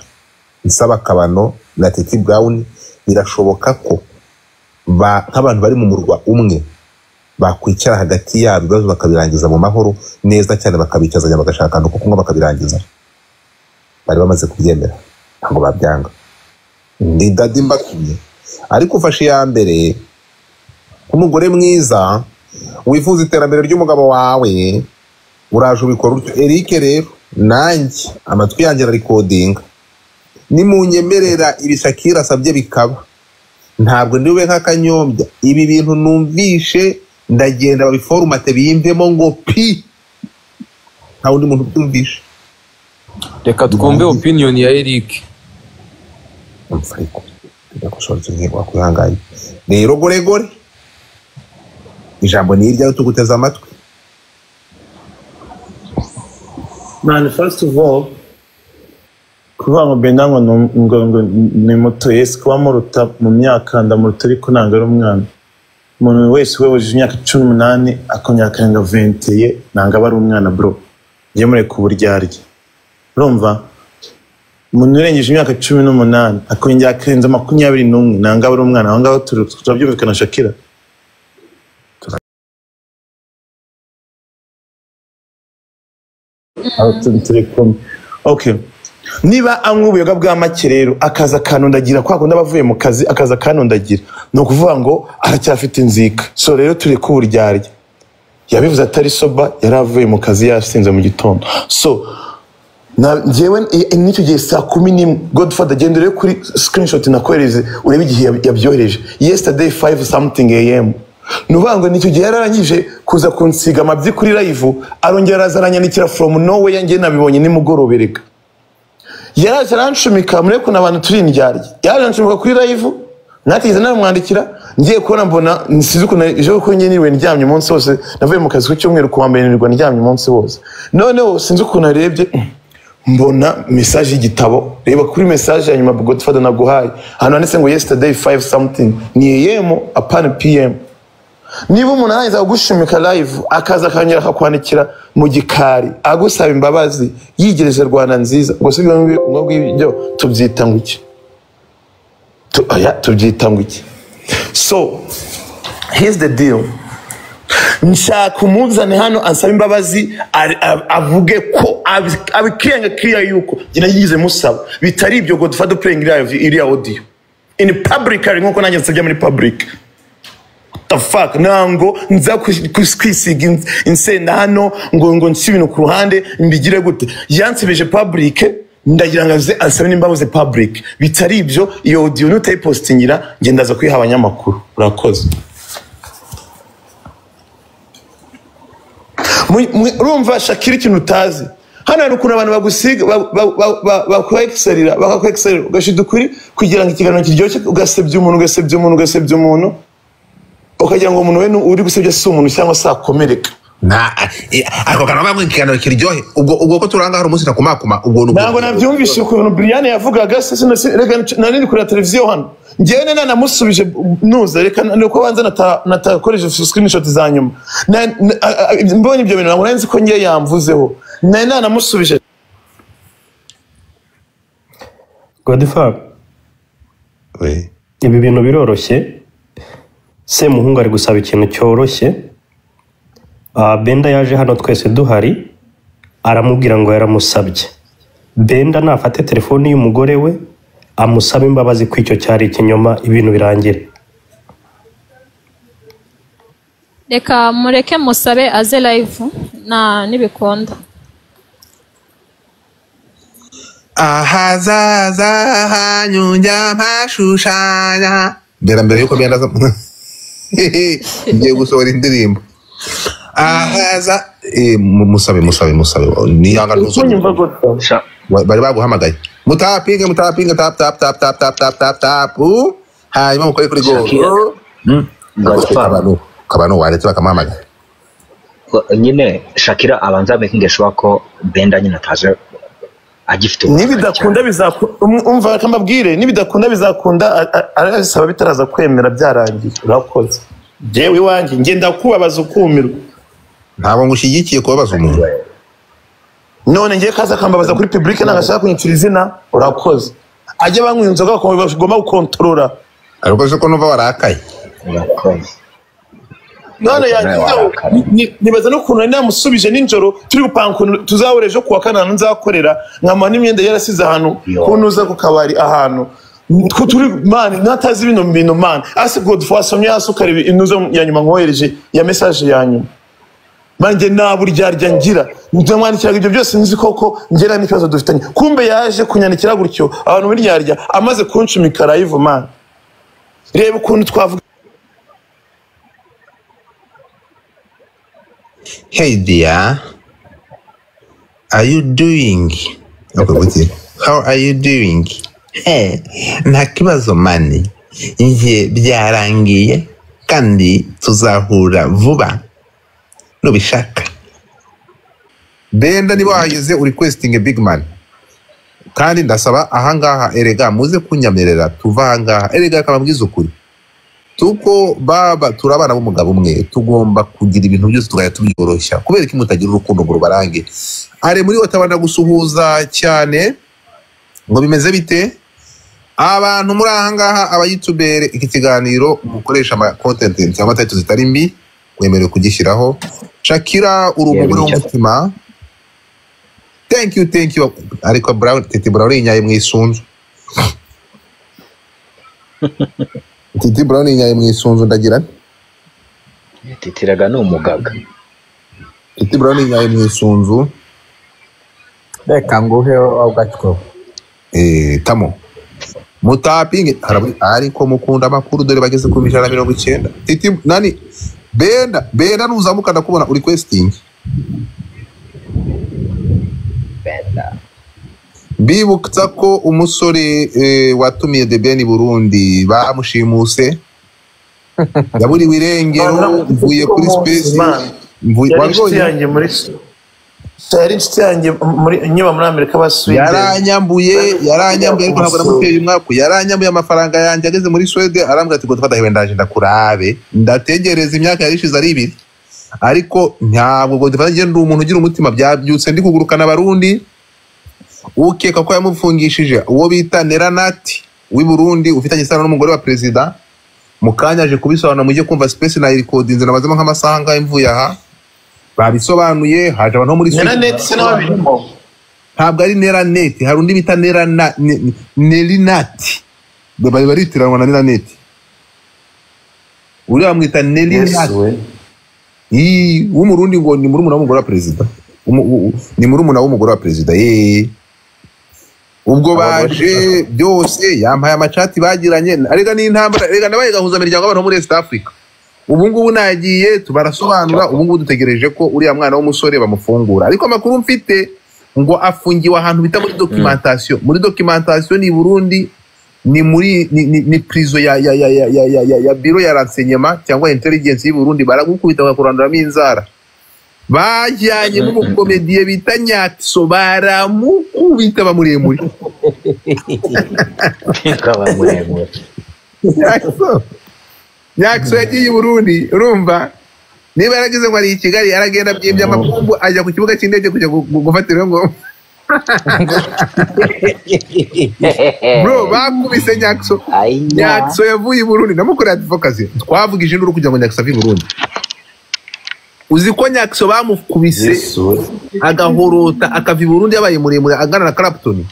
nsaba akabano na titi brown birashoboka ko ba- nk'abantu bari mu murwa umwe bakwicara hagati yabo ibibazo bakabirangiza mu mahoro neza cyane bakabicazanya bagashakana uko kunywa bakabirangiza bari bamaze kubyemera ntabwo babyanga ni dadi mbatumye ariko ufashe iya mbere nk'umugore mwiza wifuza iterambere ry'umugabo wawe uraje ubikora utyo erike rero nanjye amatwi yanjye ararikodinga nimunyemerera ibishakira asabye bikaba ntabwo ndiwe nk'akanyombya ibi bintu numvishe ndagenda babiforumate biyimvemo ngo pi nta wundi muntu ubyumvishe reka twumve opinion ya erike mfuriko ndagushoretse ngiye wakwihanganye rero goregore ijambo ni iryawe tuguteze amatwi mani fasiti voru kuvuga ngo benda ngo ni- ngo ngo ni muto yesi kuba muruta mu myaka ndamuruta ariko ntabwo ari umwana umuntu wese uyoboje imyaka cumi n'umunani akongera akarenga ventiye ntabwo aba ari umwana bro njye mureka uburyarya urumva umuntu urengeje imyaka cumi n'umunani akongera akarenza makumyabiri n'umwe ntabwo aba ari umwana aho ngaho turi- turabyumvikana shakira Aho turi turi kumwe okay niba anywa ubuyoga bwa make rero akaza akanondagira kwa kundi aba avuye mu kazi akaza akanondagira ni ukuvuga ngo aracyafite inzika so rero tureke uburyarya yabivuze atari soba yari avuye mu kazi yasinze mu gitondo so na- njyewe i- i- n'icyo gihe saa kumi n'imwe godfather genda urebe kuri screenshot nakohereze urebe igihe yab- yabyohereje yesterday 5 something am ni ukuvuga ngo n'icyo gihe yararangije kuza kunsiga amabyi kuri live arongera araza aranyandikira from nowhere njye nabibonye nimugorobe reka yaraje arancumika murebe ukuntu abantu turi indyarya yaraje arancumika kuri live natigeze namwandikira ngiye kubona mbona nsize ukuntu ejo kuko njye niriwe ndyamye umunsi wose navuye mu kazi ku cyumweru ku wa mbere nirirwa ndyamye umunsi wose noneho sinzi ukuntu arebye mbona mesaje y'igitabo reba kuri mesaje ya nyuma godfather naguhaye ahantu handitse ngo yesterday 5 something ni am apana pm niba umuntu arangiza kugushimika live akaza akongera akakwandikira mu gikari agusaba imbabazi yigereze rwanda nziza gusa ibyo ngibyo ubwo ngibyo tubyita ngo iki Tu- oya, tubyita ngo iki so here's the deal nshaka umuzane hano ansaba imbabazi ari- a- avuge ko abi- abikirenga kiriya yuko njye yigize musaba bitari ibyo godfather playing live iriya audio in public ari nkuko nanjye nsabye muri public the fuck ntango nza kus- kus- kwisiga ins- insenda hano ngo ngo nsi ibintu ku ruhande mbigire gute yansebeje public ndagira ngo aze ansabe nimba abuze public bitari ibyo iyo audio nutayipositingira njye ndaza kuyiha abanyamakuru urakoze Mu- mu- urumva shakira ikintu utazi hano hari ukuntu abantu bagusiga ba- ba- ba- ba- bakwexerera bakakwekiserera ugashida ukuri kugira ngo ikiganiro kiryoshye ugasebya umuntu ugasebya umuntu ugasebya umuntu ukagira ngo umuntu we ni- uri gusebya si umuntu cyangwa se akomereka ako kantu kamwe ikiganiro kiryohe ubwo ubwo ko turanga hari umunsi nakumakuma ubwo ni ntabwo nabyumvise ukuntu Brian yavugaga sese nasi- reka nc- nari ndi kureba televiziyo hano ngewe nari nanamusubije nuza reka ni uko banza nata- natakoresheje screenshot za nyuma Na- na- a- a- mbonye ibyo bintu ntabwo nari nzi ko ngewe yamvuzeho nari nanamusubije godifab ibi bintu biroroshye semuhungu ari gusaba ikintu cyoroshye Ah, benda yaje hano twese duhari aramubwira ngo yaramusabye benda nafate telefoni y'umugore we amusabe imbabazi ko icyo cyari ikinyoma ibintu birangire reka mureke musabe aze live na nibikunda ahazaza hanyu njya mpashushanya mbere mbere yuko mbenda ngiye gusohora indirimbo ahaza Eh, mu- musabe musabe musabe niyanga ntuzongere bari baguhamagaye mutapinga mutapinga tap tap tap tap tap tap tap tap uh, hanyuma mukore kuri Shakira. goro kabano waretse bakamuhamagara nyine shakira abanza making sure ko benda nyine ataje agifite nibidakunda bizakunda umva reka mbabwire nibidakunda bizakunda a- a- arabisaba bitaraza kwemera byarangiye urakoze ngewe iwanjye ngenda kubabaza ukumirwa ntabwo ngushyigikiye kubabaza umuntu none ngewe kaza akambabaza kuri publike ntagashaka kunyicira izina urakoze ajya banywa inzoga bakumva bagomba gukontorora urakoze ko numva warakaye urakoze none yagizeho warakara. ni- ni- nibaza n'ukuntu nari namusubije nijoro turi gupanga ukuntu tuzahura ejo kuwa kane ahantu nzakorera nkama n'imyenda yarasize ahantu kuntuza ku kabari ahantu Twe turi mani natazi bino bintu mani asi godfo wasomye hasi ukareba inuzo ya nyuma nkohereje ya mesaje ya nyuma banjye nta buryarya ngira ndamwandikiraga ibyo byose nzi koko ngera n'ikibazo dufitanye kumbe yaje kunyandikira gutyo abantu buryarya amaze kunshimika rayivu mani reba ukuntu twavuga Hey dear, are you doing? Okay, wait here. How are you doing? Hey, nta kibazo mani. Njye byarangiye kandi tuzahura vuba nubishaka. Benda niba wahageze uri questing big man. Kandi ndasaba ahangaha erega muze kunyamerera tuva ahangaha erega akababwiza ukuri. tuko baba turi abana b'umugabo umwe tugomba kugira ibintu byose tukajya tubyoroshya kubera ko mutagira urukundo ngo rubarange ari muri we atabana gusuhuza cyane ngo bimeze bite abantu muri ahangaha abayitubere iki kiganiro mukoresha ama content cyangwa tayito zitari mbi wemerewe kugishyiraho shakira uri umugore w'umutima thank you thank you ariko Brown- tete burawuri inyaye mu isunzu titi burawuni inyaye mu isunzu ndagira nti titiraga ni umugaga titi burawuni inyaye mu isunzu reka nguhe agatwo Eh, tamo mutapinge haraburi- ariko mukunda amakuru dore bageze ku ijana na mirongo icyenda titi nani benda benda nuzamuka ndakubona uri kwesitingi bibutsa ko umusore eh, watumiye the ben burundi bamushimuse yaburiwe irengero mvuye kuri spesi mvuye- yari inshuti wabibonye? yanjye muri yari inshuti yanjye muri nyuma muri amerika basuye yaranyambuye yaranyambuye ariko ntabwo namuteye umwaku yaranyambuye amafaranga yanjye ageze muri swede arambwira ati ngo dufata hewe ndaje ndakurabe ndategereza imyaka yari ishize ari ibiri ariko ntabwo ngo dufata njye ndi umuntu ugira umutima byabyutse ndi kugurukana abarundi ukeka ko yamufungishije uwo bita neranati w'i burundi ufitanye isano n'umugore wa perezida mu kanya aje kubisobanura mujye kumva space nayirikodinze nabazemo nk'amasaha angahe mvuye aha babisobanuye haje abantu bo muri Nera Sweden- net se n'ababirimo ntabwo ari neraneti hari undi bita nerana- ne- ne- nerinati bari baritiranwa na neraneti uriya bamwita nerinati Ii, w'umurundi ngo ni murumuna w'umugore wa perezida Umu- u- u- ni murumuna w'umugore wa perezida yee ubwo baje byose yampaye amacati bagiranye arega n'intambara rega nabaye gahuza imiryango y'abantu bo muri East Africa ubu ngubu nagiye tubarasobanura ubu ngubu dutegereje ko uriya mwana w'umusore bamufungura ariko amakuru mfite ngo afungiwe ahantu bita muri documentation muri documentation ni i Burundi ni muri ni, ni, ni prison ya ya ya ya ya ya, ya, ya biro ya renseignement cyangwa intelligence y'u Burundi baragukubita bakakuranduramo inzara bajyanye n'umukomediye bita nyatso baramukubita bamuremure Nyatso. nyatso yagiye i burundi urumva niba yarageze ngo ari i kigali aragenda byibye amapombo ajya ku kibuga cy'indege kujya gu- gu- gufatira iyo ngoma bro bakubise nyatso nyatso yavuye i burundi namukoreye advocacy twavuga ijinduru kugira ngo nyatso ave i burundi uzi ko nyakso bamukubise agahorota akava i burundi yabaye muremure angana na karaputoni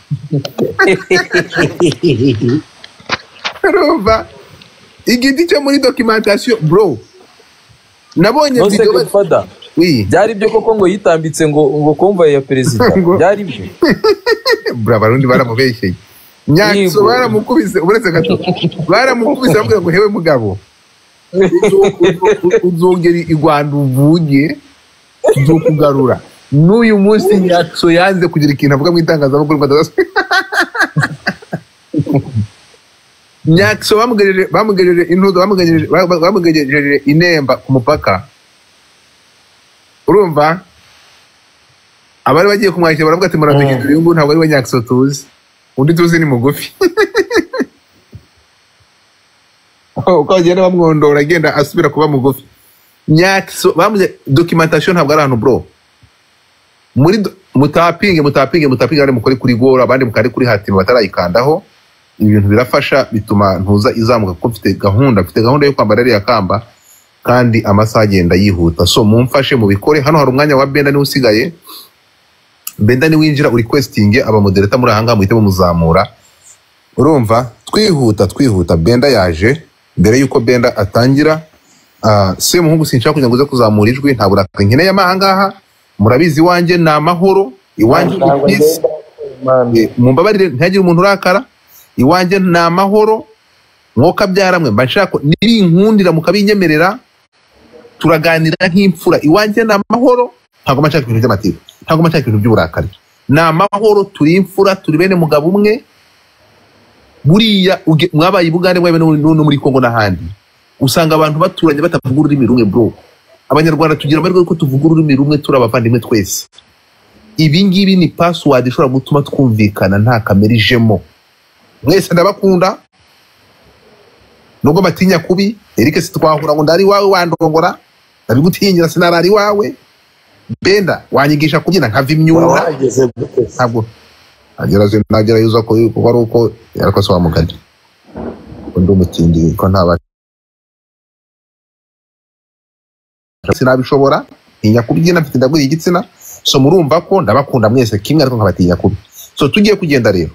urumva igiti cyo muri documentation bro nabonye nonse video godfada byari byo koko ngo yitambitse ngo ngo komvaye ya perezida byari byo bro abarundi baramubeshyeye nyakso Yego. baramukubise uretse gato baramukubise bamubwira ngo hewe mugabo uzo- uzo- uzongera i rwanda uvuye kugarura n'uyu munsi nyakso yanze kugira ikintu avuga mu itangazamakuru badadaswe nyakso bamugejeje bamugejeje intuzo bamugejeje ba- bamugejeje inemba ku mupaka urumva abari bagiye kumwakira baravuga ati muramenye uyu nguyu ntabwo ari we nyakso tuzi undi tuzi ni mugufi uko bagenda bamwondora agenda asubira kuba mugufi nyakso bamuze documentation ntabwo ari ahantu bro muri do- mutapinge mutapinge mutapinge abandi mukore kuri gora abandi mukare kuri hatimi batarayikandaho ibintu birafasha bituma ntuza izamuka kuko mfite gahunda mfite gahunda yo kwambara ririya kamba kandi amasaha agenda yihuta so mumfashe mubikore hano hari umwanya wa benda niwe usigaye benda niwinjira uri kwesitinge abamodereta muri ahangaha muhite mumuzamura urumva twihuta twihuta benda yaje mbere y'uko benda atangira ah, se muhungu sinshaka kugira ngo uze kuzamura ijwi nta burakari nkeneye amahangaha murabizi iwanjye ni amahoro iwanjye ni peace Eh, mumbabarire ntihagire umuntu urakara iwanjye ni amahoro mwoka byaramwe mba nshaka nibinkundira mukabinyemerera turaganira nk'imfura iwanjye ni amahoro ntabwo mba nshaka ibintu by'amatiku ntabwo mba nshaka ibintu by'uburakari ni amahoro turi imfura turi bene mugabo umwe buriya uge- mwabaye i bugande mwabaye no- no no muri kongo n'ahandi usanga abantu baturanye batavuga ururimi rumwe bro abanyarwanda tugira amahirwe yuko tuvuga ururimi rumwe turi abavandimwe twese ibi ngibi ni password ishobora gutuma twumvikana nta kamere ijemo mwese ndabakunda nubwo mbatinya kubi eric sitwahura ngo ndari iwawe wandongora ndabigutinyira sinarara iwawe benda wanyigisha kubyina nkava imyura ntabwo agerageza nagerageza ko kuko ari uko ariko se wamugani undi umutindi ko ntaba sinabishobora ntinya kubyina mfite ndaguye igitsina so murumva ko ndabakunda mwese kimwe ariko nkabatinya kubi so tugiye kugenda rero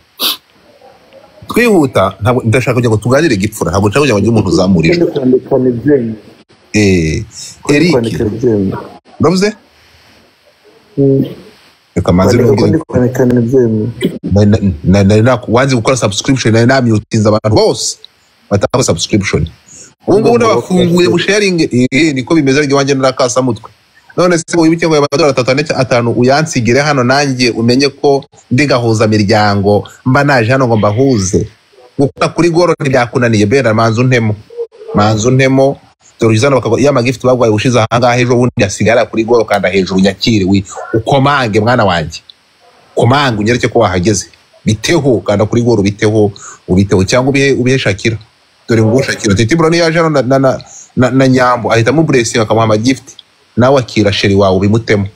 twihuta ntabwo ndashaka kugira ngo tuganire igipfura ntabwo nshaka kugira ngo ngire umuntu uzamurirwe eh Eric uravuze reka manze n'ubwira nari na- na- nari na- wanze gukora subscription nari namyutinze abantu bose batakora subscription ubu ngubu nabafunguye musharinge niko bimeze ariko iwanjye narakasa mutwe none se wibuke ngo ayo madorari atatu ane cya- atanu uyansigire hano nanjye umenye ko ndi gahuza miryango mba naje hano ngo mbahuze gukora kuri goro ntibyakunaniye bera manzu ntemo manzu ntemo dore uzana bakago ya magift bagwaye ushize ahangaha ejo bundi asigara kuri goro kanda hejuru nyakire wi ukomange mwana wanjye komanga unyereke ko wahageze biteho kanda kuri goro ubiteho ubiteho cyangwa ubihe ubihe shakira dore ngo shakira titi buroni yaje hano na, na, na, na, na nyambo ahita amuburesinga akamuha amagift nawe akira sheri wawe ubimutemo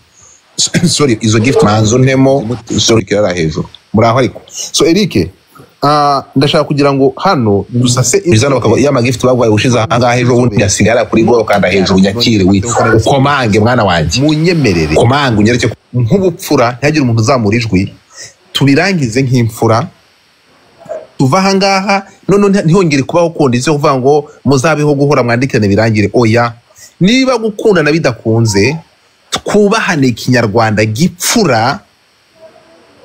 sorry izo gift manzo ntemo sorry kirara hejuru muri aho ariko so Eric ah, ndashaka kugira ngo hano dusase ibizana bakaba ya magift bagwaye ushize ahangaha ejo bundi asigara kuri goro kanda hejuru nyakire wi ukomange mwana wanjye munyemerere komanga unyereke ko- nk'ubupfura ntihagire umuntu uzamura ijwi tubirangize nk'imfura tuva ahangaha none ntihongere kubaho kundi zo kuvuga ngo muzabeho guhora mwandikirane birangire oya niba gukundana bidakunze twubahane ikinyarwanda gipfura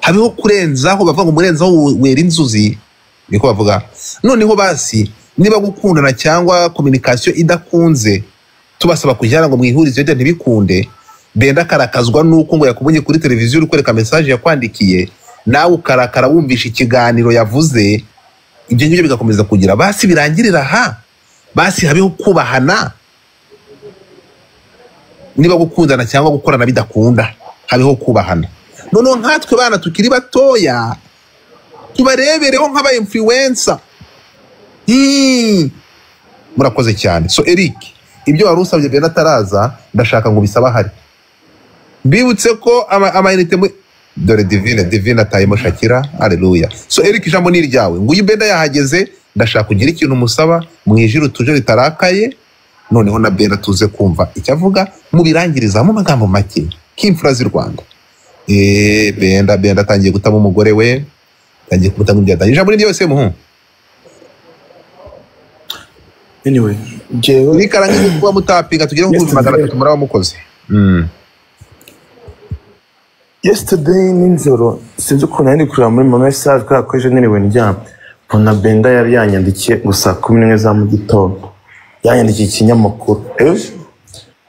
habeho kurenzaho bavuga ngo murenzaho we- wera inzuzi niko bavuga noneho basi niba gukundana cyangwa kominikasiyo idakunze tubasaba kujyana ngo mwihurize ibyo ntibikunde benda akarakazwa n'uko ngo yakubonye kuri televiziyo uri kwereka mesaje yakwandikiye nawe ukarakara wumvisha ikiganiro yavuze ibyo ngibyo bigakomeza kugira basi birangirira aha basi habeho kubahana niba gukundana cyangwa gukorana bidakunda habeho kubahana noneho nkatwe bana tukiri batoya tubarebereho nk'aba influencer Hmm. murakoze cyane so eric ibyo wari usabye bene ataraza ndashaka ngo bisaba hari mbibutse ko ama- amayinite mu dore divine divine atayemo shakira aleluya so eric ijambo ni iryawe nguyu benda yahageze ndashaka kugira ikintu musaba mwijire utuje ritarakaye noneho na benda tuze kumva icyo avuga mubirangiriza mu magambo make k'imfura z'i rwanda Eh, benda benda atangiye gutamo umugore we atangiye kumutamo ibyatangiye ijambo ni ryose muhungu anyway jewe nikarangiza kuba mutapinga tugire ngo magana atatu muraba mukoze yesterday nijoro sinzi ukuntu nari ndi kureba muri mama message kubera ko ejo niriwe ndyama mbona benda yari yanyandikiye gusa saa kumi n'imwe za mu gitondo yanyandikiye ikinyamakuru ejo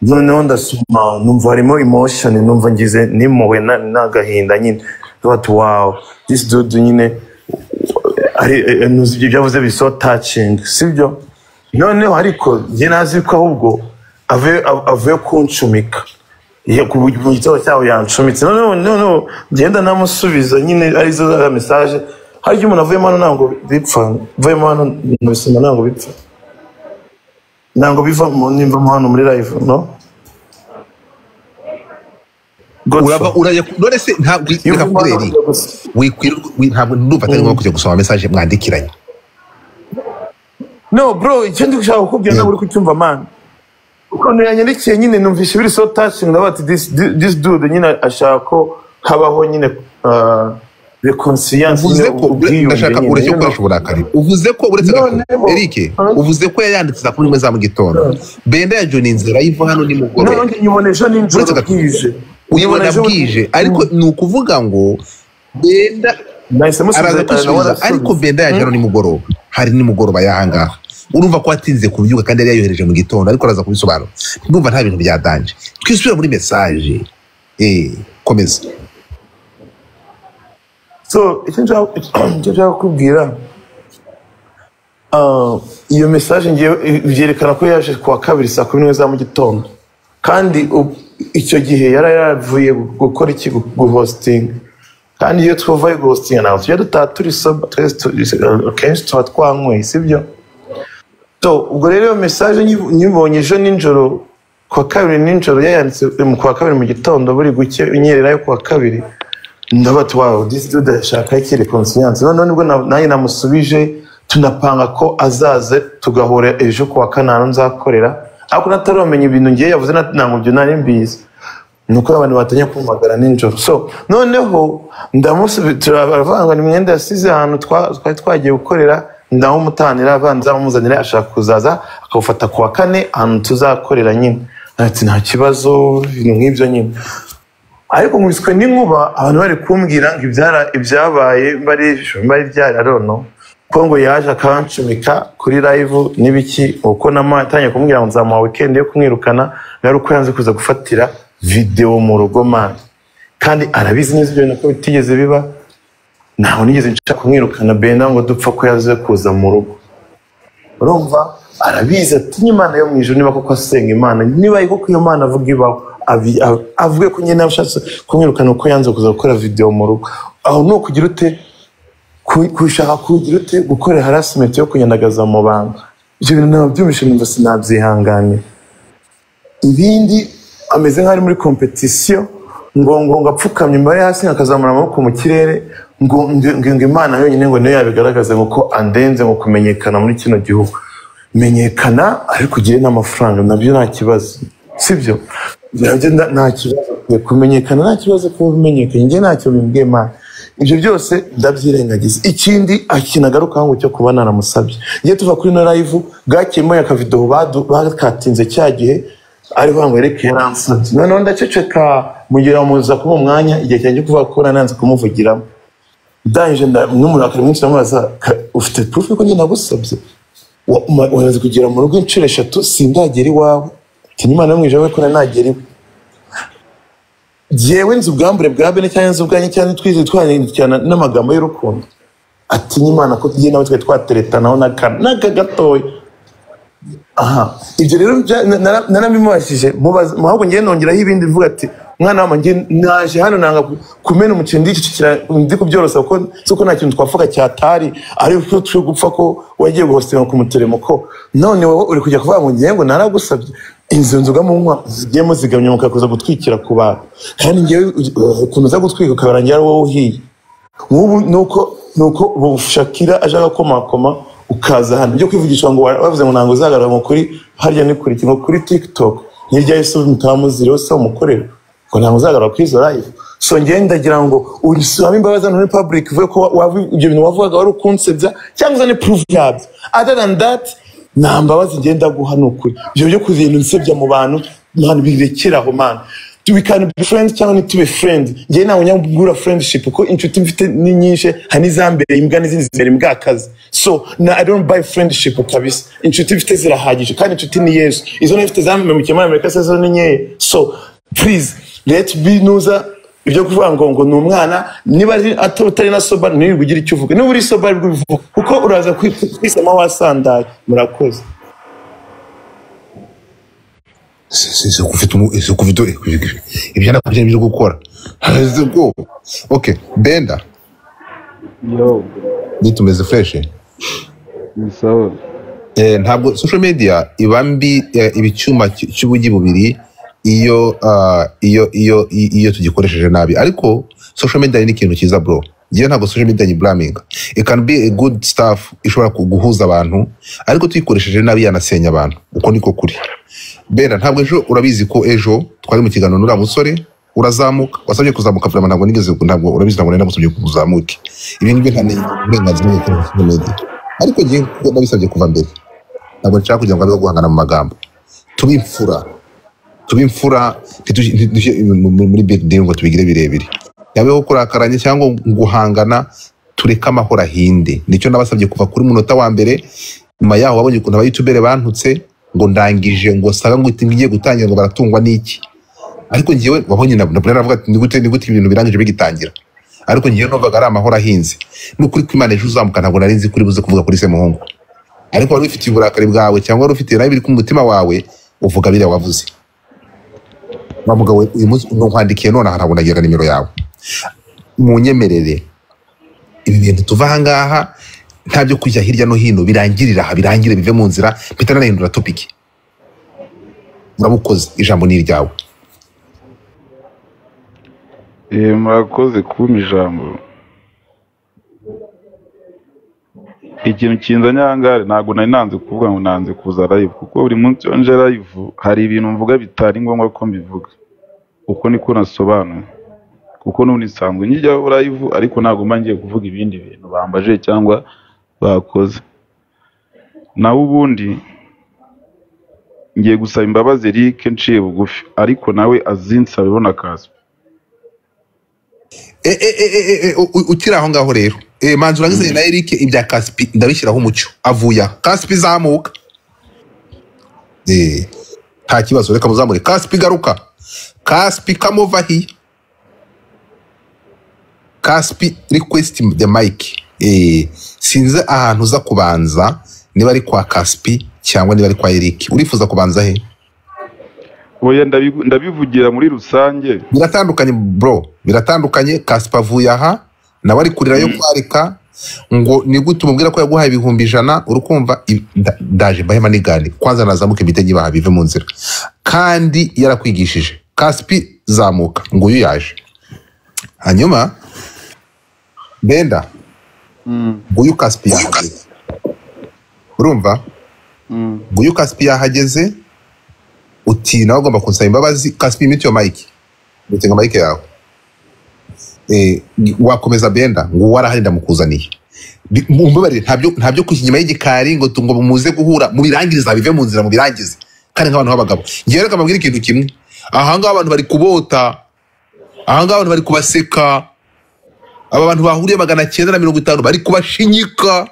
noneho ndasoma numva harimo emotion numva ngize nimuwe na- n'agahinda nyine bati wawu this dude nyine ari eh, nuzi ibyo byavuze biri so touching sibyo noneho ariko njye nazi ko ahubwo avuye av- avuye kuncumika iyo ku bu- mu gitabo cyabo yancumitse noneho noneho ngenda namusubiza nyine arizo za mesaje hari ibyo umuntu avuyemo hano ntabwo bipfa mvuyemo hano nabisoma ntabwo bipfa ntabwo biva mu- nimvamo hano muri live no uraba urajya ku- none se ntabwo reka kureri wikwirirwa wi- ntabwo ndumva atari ngombwa kujya gusoma mesaje mwandikiranye no bro icyo ndi gushaka kukubwira ntabwo uri kucyumva mani ukuntu yanyandikiye nyine numvise biri so touching ndavuga ati this, this dude nyine ashaka ko habaho nyine uh, reconciliation uvuze nyine, ko ubwiyunge ndashaka nyine, ureke you know. gukoresha uburakari uvuze ko uretse gato erike uvuze ko yayanditse saa kumi n'imwe za mu gitondo benda ya joni inzira y'ivu hano nimugoroba Nanjye nyibona ejo nijoro uretse gato bwije. uyibona Nyibona ejo- bwije ariko ni ukuvuga ngo benda Nahise musubiza, araza kwisubiza arasubiza. ariko benda yaje hano nimugoroba hari nimugoroba yahangaha urumva ko atinze kubyuka kandi yari yayohereje mu gitondo ariko araza kubisobanura ndumva nta bintu byadanje twisubira muri mesaje eh komeza so icyo nshaka icyo nshaka kukubwira ah, iyo mesaje ngiye byerekana ko yaje kuwa kabiri saa kumi n'imwe za mu gitondo kandi u- icyo gihe yari yaravuye gu- gukora iki gu- guhositinga kandi iyo tuvuye guhositinga ntabwo tujya dutaha turi soba twese tu- eh, akenshi tuba twanyweye sibyo so ubwo rero iyo mesaje nyi- nyibonye ejo nijoro kuwa kabiri nijoro yayanditse eh, mu kuwa kabiri mu gitondo buri guke inyerera yo kuwa kabiri ndabati wawe disi dude ashaka iki rekonsiyanse noneho nibwo na- nanjye namusubije tunapanga ko azaze tugahura ejo ku wa kananu nzakorera ariko nataramenye ibintu ngiye yavuze na- ntabwo byo nari mbizi ni uko abantu batangiye kumagara nijoro so noneho ndamusubi- tura- baravuga ngo ni imyenda yasize ahantu twa- twari twagiye gukorera ndamumutanira abanza amuzanira ashaka kuzaza akawufata ku wa kane ahantu tuzakorera nyine ati nta kibazo ibintu nk'ibyo nyine ariko nkubiswe n'inkuba abantu bari kumbwira ngo ibyara- ibyabaye bari bari byararono ko ngo yaje akancumika kuri live n'ibiki uko namatangiye kumbwira ngo nzamuha weekend yo kumwirukana yari uko yanze kuza gufatira videwo mu rugo mani kandi arabizi neza ibyo bintu ko bitigeze biba ntawe nigeze nshaka kumwirukana benda ngo dupfa ko yaze kuza mu rugo urumva arabizi atinya imana yo mu ijuru niba koko asenga imana niba ari koko iyo mana avuga ibaho abi- ab- avuge ko nyine ashatse kumwirukana uko yanze kuza gukora videwo mu rugo aho ni ukugira ute ku- gushaka kugira ute gukora harasimenti yo kunyandagaza mu bantu ibyo bintu ntabwo byumvishe numva sinabyihanganira ibindi ameze nk'ari muri kompetisiyo ngo ngo ngo apfukamye imbere hasi akazamura amaboko mu kirere ngo ngo ngo imana yonyine ngo niyo yabigaragaza ngo ko andenze ngo kumenyekana muri kino gihugu menyekana ariko ugire n'amafaranga nabyo nta kibazo sibyo nabyo nta- nta kibazo Ukwiye kumenyekana nta kibazo kuba umenyekanye njye ntacyo bimbwiye imana ibyo byose ndabyirengagiza ikindi ikintu agarukaho ngo cyo kuba naramusabye njye tuva kuri no live bwakiyemo akavidewo badu- bakatinze cya gihe ari vuga ngo reka yaransubiza noneho ndaceceka mugira ngo muza kuba umwanya igihe cyanjye kuvuga ko nananze kumuvugiramo ndangije nda- n'umurakari mwinshi ndamubaza "Ka- ufite purufu ko njye nagusabye Wa- ma- wamaze kugera mu rugo inshuro eshatu sindagera iwawe tinya imana yo mu ijoro ko nanagera iwe yewe nzi ubwambure bwa bene cyangwa nzi ubwanjye cyangwa twize twandikirana n'amagambo y'urukundo atinya imana ko tugiye nawe twari twateretanaho n'aka- n'aka gatoya aha ibyo rero bya- na- na- narabimubajije mubaza- mu ahubwo ngiye nongeraho ibindi mvuga ati mwana wama ngiye naje hano nanga ku- kumena umuceri ndicicira ndi kubyorosa kuko si uko nta kintu twavuga cyatari ari uko turi gupfa ko wagiye guhostinga ku muteremoko none wowe uri kujya kuvuga ngo ngewe ngo naragusabye izo nzoga munywa zigiye muzigamye mukakuza gutwikira ku bantu kandi ngewe uh, ukuntu uza gutwika ukabarangira ari wowe uhiye nk'ubu nuko nuko bushakira aje agakomakoma ukaza hano byo kwivugisha ngo wa- bavuze ngo ntabwo uzagaragara ngo kuri harya ni kuri iki, ngo kuri tiktok hirya y'isi mutamuziriho se umukorera ngo ntabwo uzagaragara kuri izo live so ngewe ndagira ngo usabe imbabazi hano muri public uvuge ko wa- wavu- ibyo bintu wavugaga wari ukunsebya cyangwa uzane proof yabyo other than that nta mbabazi ngenda guha ni ukuri ibyo byo kuza ibintu nsebya mu bantu mani birekeraho mani we can be friends cyangwa ntitube friend ngewe ntawe nyagura friendship kuko inshuti mfite ni nyinshi hari n'izambereye imbwa n'izindi zimbere imbwakazi so na i don't buy friendship kabisa inshuti mfite zirahagije kandi inshuti ni yesu izo nifite zampemukiye muri amerika se zo ni nkeya so please let be nuza ibyo kuvuga ngo ngo ni umwana niba ari ata- utari na soba ntiwirirwe ugira icyo uvuga niba uri soba nibwo ubivuga kuko uraza kwi- kwisama wasandaye murakoze Si- si- si ufite umu- si ufite ibyo nakubye byo gukora haze ubwoba okay benda yo nitumeze fresh ni sawa Eh, ntabwo social media iba mbi eh, iba icyuma cy- cy'ubugi bubiri iyo ah, iyo iyo i- iyo tugikoresheje nabi ariko social media ni ikintu cyiza bro ngewe ntabwo social media nyiburaminga it can be a good stuff ishobora ku- guhuza abantu ariko tuyikoresheje nabi yanasenya abantu uko niko kuri bera ntabwo ejo urabizi ko ejo twari mu kiganiro n'uriya musore urazamuka wasabye kuzamuka vuba ntabwo nigeze ntabwo urabizi ntabwo nari nagusabye ko uzamuke ibi ngibyo nta burenganzira bwo gukora social media ariko ngewe kuko nabisabye kuva mbere ntabwo nshaka kugira ngo abe guhangana mu magambo tube imfura tube imfura ntituj- ntidushyire mu- mu- muri big deal ngo tubigire birebire yabeho kurakaranye cyangwa guhangana tureke amahoro ahinde nicyo nabasabye kuva kuri munota wa mbere nyuma yaho wabonye ukuntu abayutubere bantutse ngo ndangije ngo saga ngo ngiye gutangira ngo baratungwa n'iki ariko ngewe wabonye na Brenda aravuga ati nigute nigute ibintu birangije bigitangira ariko ngewe numvaga ari amahoro ahinze n'ukuri kw'Imana ejo uzamuka ntabwo nari nzi kuri buze kuvuga kuri se muhungu ariko wari ufite uburakari bwawe cyangwa wari ufite nabi biri ku mutima wawe uvuga biriya wavuze wa mugabo we, uyu munsi nkwandikiye none aha ntabwo nagira nimero yawe munyemerere ibi bintu tuva ahangaha nta byo kujya hirya no hino birangirira aha birangire bive mu nzira mpita nanahindura topiki urabukoze ijambo ni iryawe Eh, murakoze kumpa ijambo ikintu kinzanye aha ngaha ntabwo nari nanze kuvuga ngo nanze kuza live kuko buri munsi iyo nje live hari ibintu mvuga bitari ngombwa ko mbivuga uko niko nasobanuye kuko n'ubu nsanzwe njyaho live ariko ntabwo mba ngiye kuvuga ibindi bintu bambaje cyangwa bakoze naho ubundi ngiye gusaba imbabazi Eric nciye bugufi ariko nawe azinsaba ibona akazi e, e, e, e, e, e, u- u- ukiri aho ngaho rero e, manzi urangizanye na eric ibya kaspi ndabishyiraho umucyo avuye aha kaspi zamuka Eh, nta kibazo reka muzamure kaspi garuka kaspi kamuva hiya kaspi request the mic Eh, sinzi ahantu uza kubanza niba ari kwa kaspi cyangwa niba ari kwa eric urifuza kubanza he oya ndabivu- ndabivugira muri rusange biratandukanye bro biratandukanye kaspa avuye aha nawe ari kurira yo kwarika ngo ni gute umubwira ko yaguhaye ibihumbi ijana uri kumva i- nda- ndaje mbahema nigane kwanza nazamuka ibitege baha bive mu nzira kandi yarakwigishije kaspi zamuka ngo uyu yaje hanyuma benda ngo uyu kaspi yahageze urumva ngo uyu kaspi yahageze uti nawe ugomba kunsaba imbabazi kaspi mute yo mike utenga mike yawe eh, wakomeza benda ngo warahari ndamukuzaniye Bi- mumbabarire ntabyo ntabyo kujya inyuma y'igikari ngo tu- ngo muze guhura mubirangiriza bive mu nzira mubirangize kandi nk'abantu b'abagabo ngewe reka mbabwire ikintu kimwe aha ngaha abantu bari kubota aha ngaha abantu bari kubaseka aba bantu bahuriye magana cyenda na mirongo itanu bari kubashinyika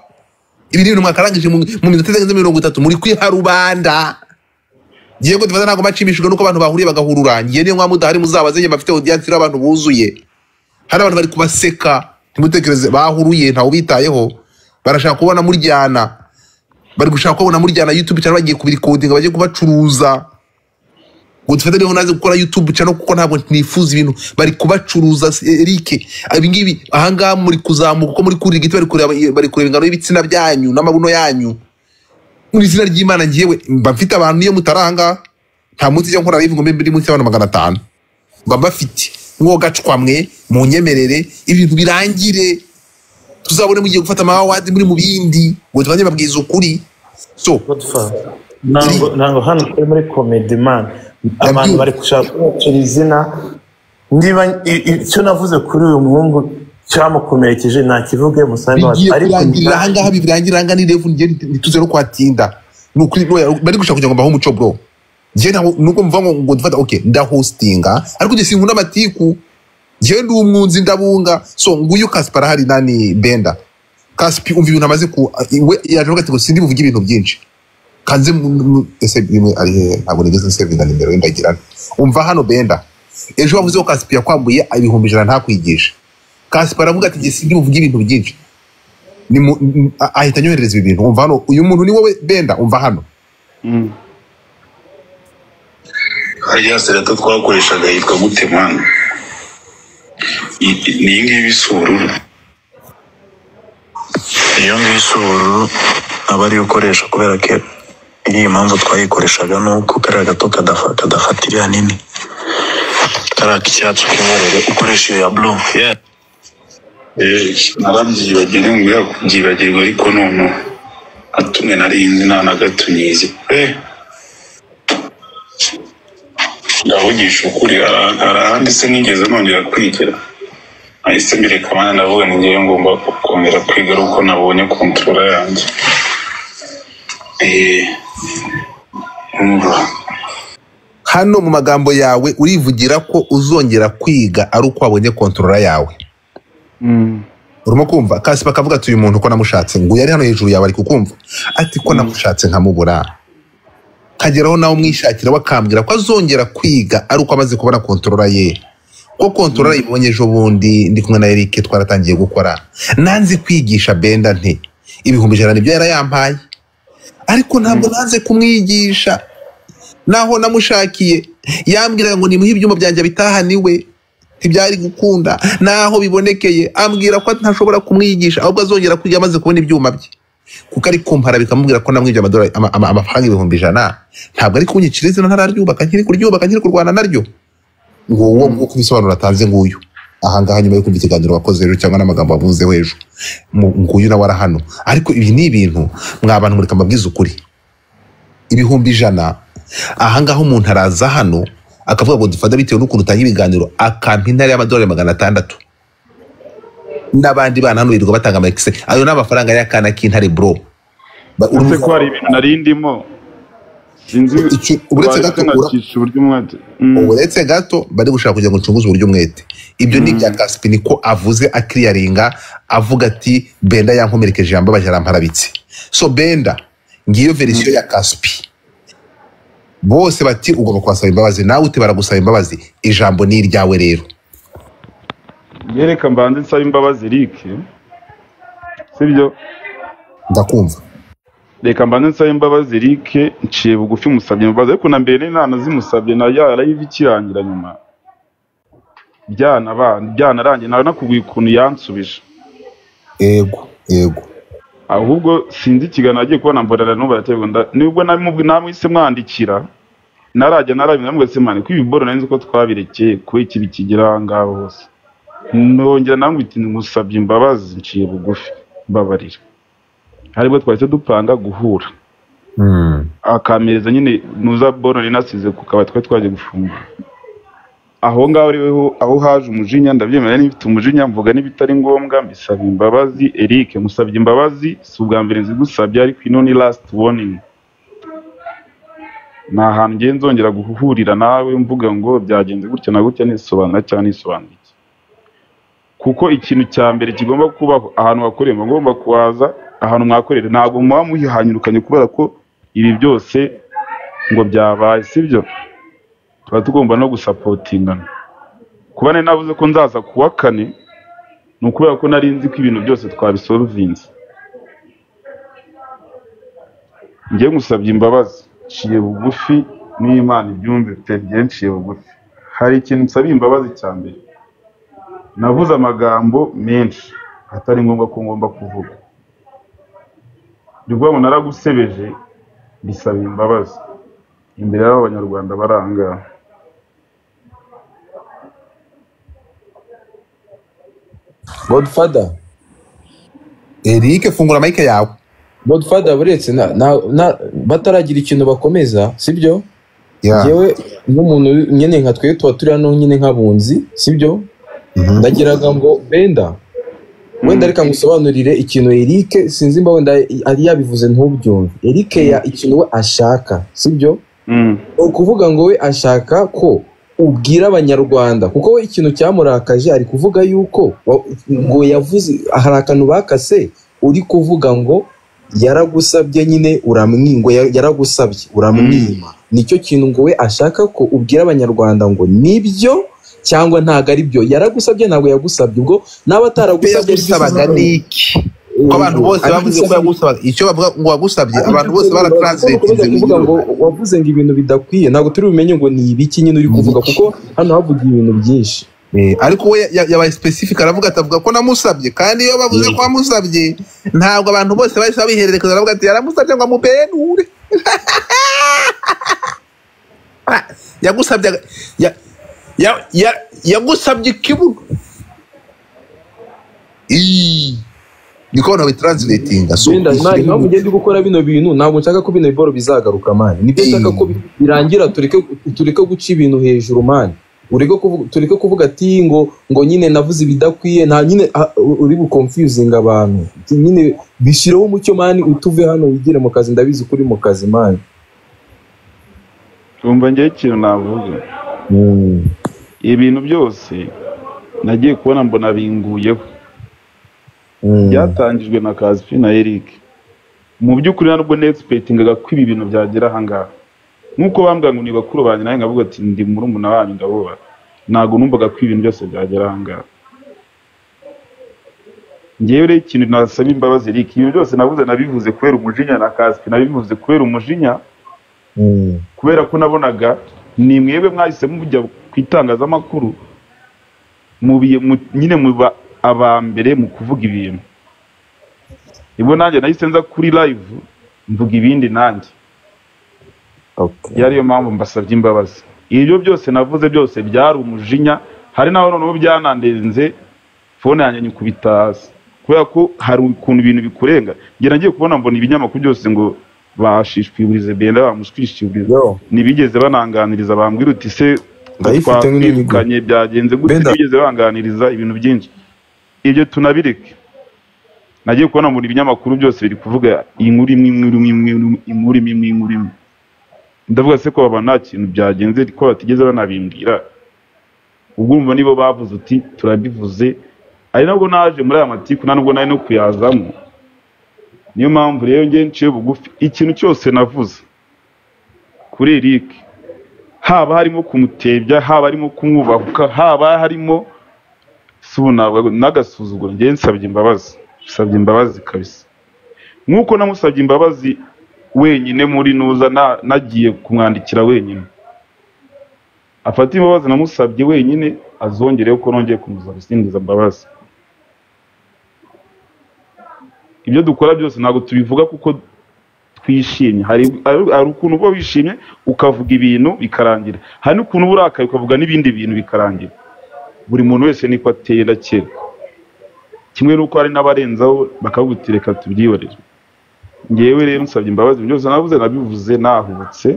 ibi ni ibintu mwakarangije mu mu minota itarenze mirongo itatu muri kwiharubanda ngewe ko dufata ntabwo macimishijwe nuko abantu bahuriye bagahurura ngewe niyo mwaba mudahari muzabaze ngewe bafite audience iriho abantu buzuye hari abantu bari kubaseka ntimutekereze bahuruye ntawe ubitayeho barashaka kubona muryana bari gushaka kubona muryana youtube cyangwa bagiye kubirikodinga bagiye kubacuruza ngo dufate niho naze gukora youtube cyangwa kuko ntabwo nifuza ibintu bari kubacuruza Eric ibingibi ahangaha muri kuzamuka uko muri kurira igiti bari kureba bari kureba ingano y'ibitsina byanyu n'amabuno yanyu mu izina ry'imana ngewe mba mfite abantu niyo mutari ahangaha nta munsi ijya nkora live ngo mbe muri munsi y'abantu magana atanu mba mbafite mwo gacwamwe mu nyemerere ibintu birangire tuzabone mugiye gufata amawadi muri mu bindi ngo tubanze babwiza ukuri so ntabwo ntabwo hano turi muri komedi mani abantu bari gushaka kubacira izina niba i- i- icyo navuze kuri uyu muhungu cyamukomerekeje ntakivuge musange bigiye ariko kurangira ahangaha bibirangira ahangaha ni revu ngewe ntituze no kuhatinda ni ukuri no- bari gushaka kugira ngo mbahe umuco bro ngewe ntabwo nuko mvuga ngo ngo dufata okay ndahostinga ariko njye sinkunda amatiku ngewe ndi umwunzi ndabunga so nguyu kaspi arahari nani benda kaspi umva ibintu amaze ku we yaje avuga ati ngo sindi buvuge ibintu byinshi kanze mu- mu- ese rimwe ari hehe ntabwo nigeze nsevinga nimero ye ndagira umva hano benda ejo wavuze ko kaspi yakwambuye ibihumbi ijana ntakwigisha kaspi aravuga ati njye sindi buvuge ibintu byinshi ni mu- m- a- ahita anyoherereza ibi bintu umva hano uyu muntu ni wowe benda umva hano rya serata twakoreshaga yitwa gute mwana I- ni iyi ngiyi isa ubururu iyo ngiyi isa ubururu aba ariyo ukoresha kubera ko iyi mpamvu twayikoreshaga ni uko kariya gato kadafa- kadafatira hanini kariya k'icyatsi k'inkorere ukoresha iyo ya blu narabyibagire ngwira kubyibagirwa ariko noneho hatumwe narinzi nta na gato nyizi eh ndavugisha ukuri hari hari ahandi se nigeze nongera kwigira nahise mbireka abana ndavuga ngo ngewe ngomba kongera kwiga ari uko nabonye kontorora yanjye Eh, umva hano mu magambo yawe urivugira ko uzongera kwiga ari uko wabonye kontorora yawe urimo kumva kaspa akavuga ati uyu muntu ko namushatse ngo uyu ari hano hejuru yawe ari kukumva ati ko namushatse nkamubura kageraho nawe umwishakira we akambwira ko azongera kwiga ari uko amaze kubona kontorora ye ko kontorora ibonye ejo bundi ndi kumwe na erike twaratangiye gukora nanze kwigisha benda nti ibihumbi ijana nibyo yari yampaye ariko ntabwo nanze kumwigisha naho namushakiye yambwiraga ngo nimuhe ibyuma byanjye bitahaniwe ntibyari gukunda naho bibonekeye ambwira ko ntashobora kumwigisha ahubwo azongera kwiga amaze kubona ibyuma bye kuko ari kumpara bikamubwira ko namwibye amadolari- ama- ama- amafaranga ibihumbi ijana ntabwo ari kunyicira izina ntararyubaka nkiri kuryubaka nkiri kurwana naryo ngo uwo nguwo kubisobanuro atanze nguyu ahangaha nyuma yo kumva ikiganiro wakoze ejo cyangwa n'amagambo wavuzeho ejo mu- nguyu nawe ara hano ariko ibi ni ibintu mwa bantu mureka mbabwize ukuri ibihumbi ijana ahangaha umuntu araza hano akavuga ngo dufata bitewe n'ukuntu utanga ibiganiro akampa intare y'amadolari magana atandatu n'abandi bana hano birirwa batanga amakise ayo ni amafaranga y'akana k'intare bro Ba- uretse ko hari ibintu nari ndimo sinzi Icyo- uretse gato ura- nacisha uburyo umwete uretse gato bari gushaka kugira ngo ncunguze uburyo umwete ibyo ni ibya kaspi niko avuze akiriyaringa avuga ati benda yankomerekeje yambabaje arampararitse so benda ngiyo verisiyo ya kaspi bose bati ugomba kubasaba imbabazi nawe uti baragusaba imbabazi ijambo ni iryawe rero yereka mbanze nsaba imbabazi Eric sibyo ndakumva reka mbanze nsaba imbabazi Eric nciye bugufi musabye imbabazi ariko na mbere n'inana zimusabye na ya live ikirangira nyuma byana bana byana rangiye nawe nakubwiye ukuntu yansubije yego yego ahubwo sinzi ikiganiro agiye kubona mbonera n'ubu baraterwa nda nibwo namubu- namwise mwandikira narajya narabimwe namubwira se mani ko ibi boro nari nzi ko twabirekeye kuba ikibi kigera aha ngaho hose nongera namubwira iti musabye imbabazi nciye bugufi mbabarira aribwo twahise dupanga guhura akamereza nyine nuza borone nasize ku kabati twari twagiye gufungura aho ngaho ariho aho haje umujinya ndabyemera niba mfite umujinya mvuga n'ibitari ngombwa mbisaba imbabazi Eric musabye imbabazi si ubwa mbere nzigusabye ariko ino ni last warning nta hantu ngiye nzongera guhurira nawe mvuga ngo byagenze gutya na gutya nisobanura cyangwa nisobanura iki kuko ikintu cya mbere kigomba kubaho ahantu hakorera muba mugomba kuhaza ahantu mwakorera ntabwo muba muhanyurukanye kubera ko ibi byose ngo byabaye sibyo tuba tugomba no gusapotingana kuba nari navuze ko nzaza ku wa kane ni ukubera ko nari nzi ko ibintu byose twabisorovinze njye musabye imbabazi nciye bugufi n'imana ibyumve pe njye nciye bugufi hari ikintu nsabye imbabazi cya mbere navuze amagambo menshi atari ngombwa ko ngomba kuvuga ndi kubona naragusebeje bisaba imbabazi imbere y'aba banyarwanda bari aha ngaha godfather eric fungura mike yawe godfather buretse na- na- na- bataragira ikintu bakomeza sibyo Yeah. yewe nk'umuntu uri- nyine nka twe tuba turi hano nyine nk'abunzi sibyo ndagiraga ngo benda wenda reka ngusobanurire ikintu eric sinzi mba wenda ari yabivuze ntubyumve eric ya ikintu we ashaka sibyo ni ukuvuga ngo we ashaka ko ubwira abanyarwanda kuko we ikintu cyamurakaje ari kuvuga yuko wa- ngo yavuze hari akantu bakase uri kuvuga ngo yaragusabye nyine uramwima ngo ya- yaragusabye uramwima nicyo kintu ngo we ashaka ko ubwira abanyarwanda ngo nibyo cyangwa ntabwo ari byo yaragusabye ntabwo yagusabye ubwo n'aba ataragusabye yagusabaga ni iki kuko abantu bose bavuze ko yagusabaga icyo bavuga ngo wagusabye abantu bose baratranslatinze mu kuvuga ngo wavuze ngo ibintu bidakwiye ntabwo turi bumenye ngo ni ibiki nyine uri kuvuga kuko hano havugiye ibintu byinshi ariko we ya- yabaye specific aravuga ati avuga ko namusabye kandi iyo bavuze ko wamusabye ntabwo abantu bose bahise babihererekeza aravuga ati yaramusabye ngo amubenure yagusabye aga- ya- ya- ya- yagusabye ikibuno Ii. niko abantu babitranslatinga so Benda, nta impamvu ngenda gukora bino bintu ntabwo nshaka ko bino biboro bizagaruka mani nibyo nshaka ko bi- birangira tureke tureke guca ibintu hejuru mani ureke kuvuga tureke kuvuga ati ngo ngo nyine navuze ibidakwiye nta nyine ah, uri bukonfuzinga abantu nyine bishyireho umucyo mani utuve hano wigire mu kazi ndabizi ko uri mu kazi mani twumva ngewe ikintu navuga ibintu byose nagiye kubona mbona binguyeho byatangijwe na kazipi na eric mu by'ukuri ntabwo nesipetingaga ko ibi bintu byagera ahangaha nk'uko bambwira ngo ni bakuru banjye nawe nkavuga ati ndi murumuna wanyu ndabubaha ntabwo numvaga ko ibintu byose byagera ahangaha ngewe rero ikintu nasaba imbabazi eric ibintu byose navuze nabivuze kubera umujinya na kazipi nabivuze kubera umujinya kubera ko nabonaga ni mwebwe mwahise mujya ku itangazamakuru mubiye mu- nyine muba aba mbere mu kuvuga ibintu nibwo nanjye nahise nza kuri live mvuga ibindi nanjye yariyo mpamvu mbasabye imbabazi ibyo byose navuze byose byari umujinya hari n'aho noneho byanandenze fone yanjye nyikubita hasi kubera ko hari ukuntu ibintu bikurenga njye nagiye kubona mbona ibinyamakuru byose ngo bashishikarize benda bamushwishikarize ntibigeze bananganiriza bambwira uti se Ndayifite nk'inini gwe." twakwirukanyiye byagenze gutya Benda. ntibigeze banganiriza ibintu byinshi ibyo tunabireke nagiye kubona mbona ibinyamakuru byose biri kuvuga inkuru imwe inkuru imwe inkuru imwe, inkuru imwe imwe, inkuru imwe ndavuga se ko baba nta kintu byagenze ko batigeze banabimbwira ubwo urumva nibo bavuze uti turabivuze ari nabwo naje muri aya matiku nta nubwo nari no kuyazamo niyo mpamvu rero ngewe nciye bugufi ikintu cyose navuze kuri eric haba harimo kumutebya haba harimo kumwubahuka haba harimo subunawe n'agasuzuguro ngewe nsabye imbabazi nsabye imbabazi kabisa nk'uko namusabye imbabazi wenyine muri nuza na- nagiye kumwandikira wenyine afata imbabazi namusabye wenyine azongereho ko nongeye kumusaba isingiza mbabazi ibyo dukora byose ntabwo tubivuga kuko twishimye hari hari- hari ukuntu uba wishimye ukavuga ibintu bikarangira hari n'ukuntu uba urakaye ukavuga n'ibindi bintu bikarangira buri muntu wese niko ateye na kera kimwe n'uko hari n'abarenzaho bakagutereka tubyihorere ngewe rero nsabye imbabazi ibintu byose navuze nabivuze nahubutse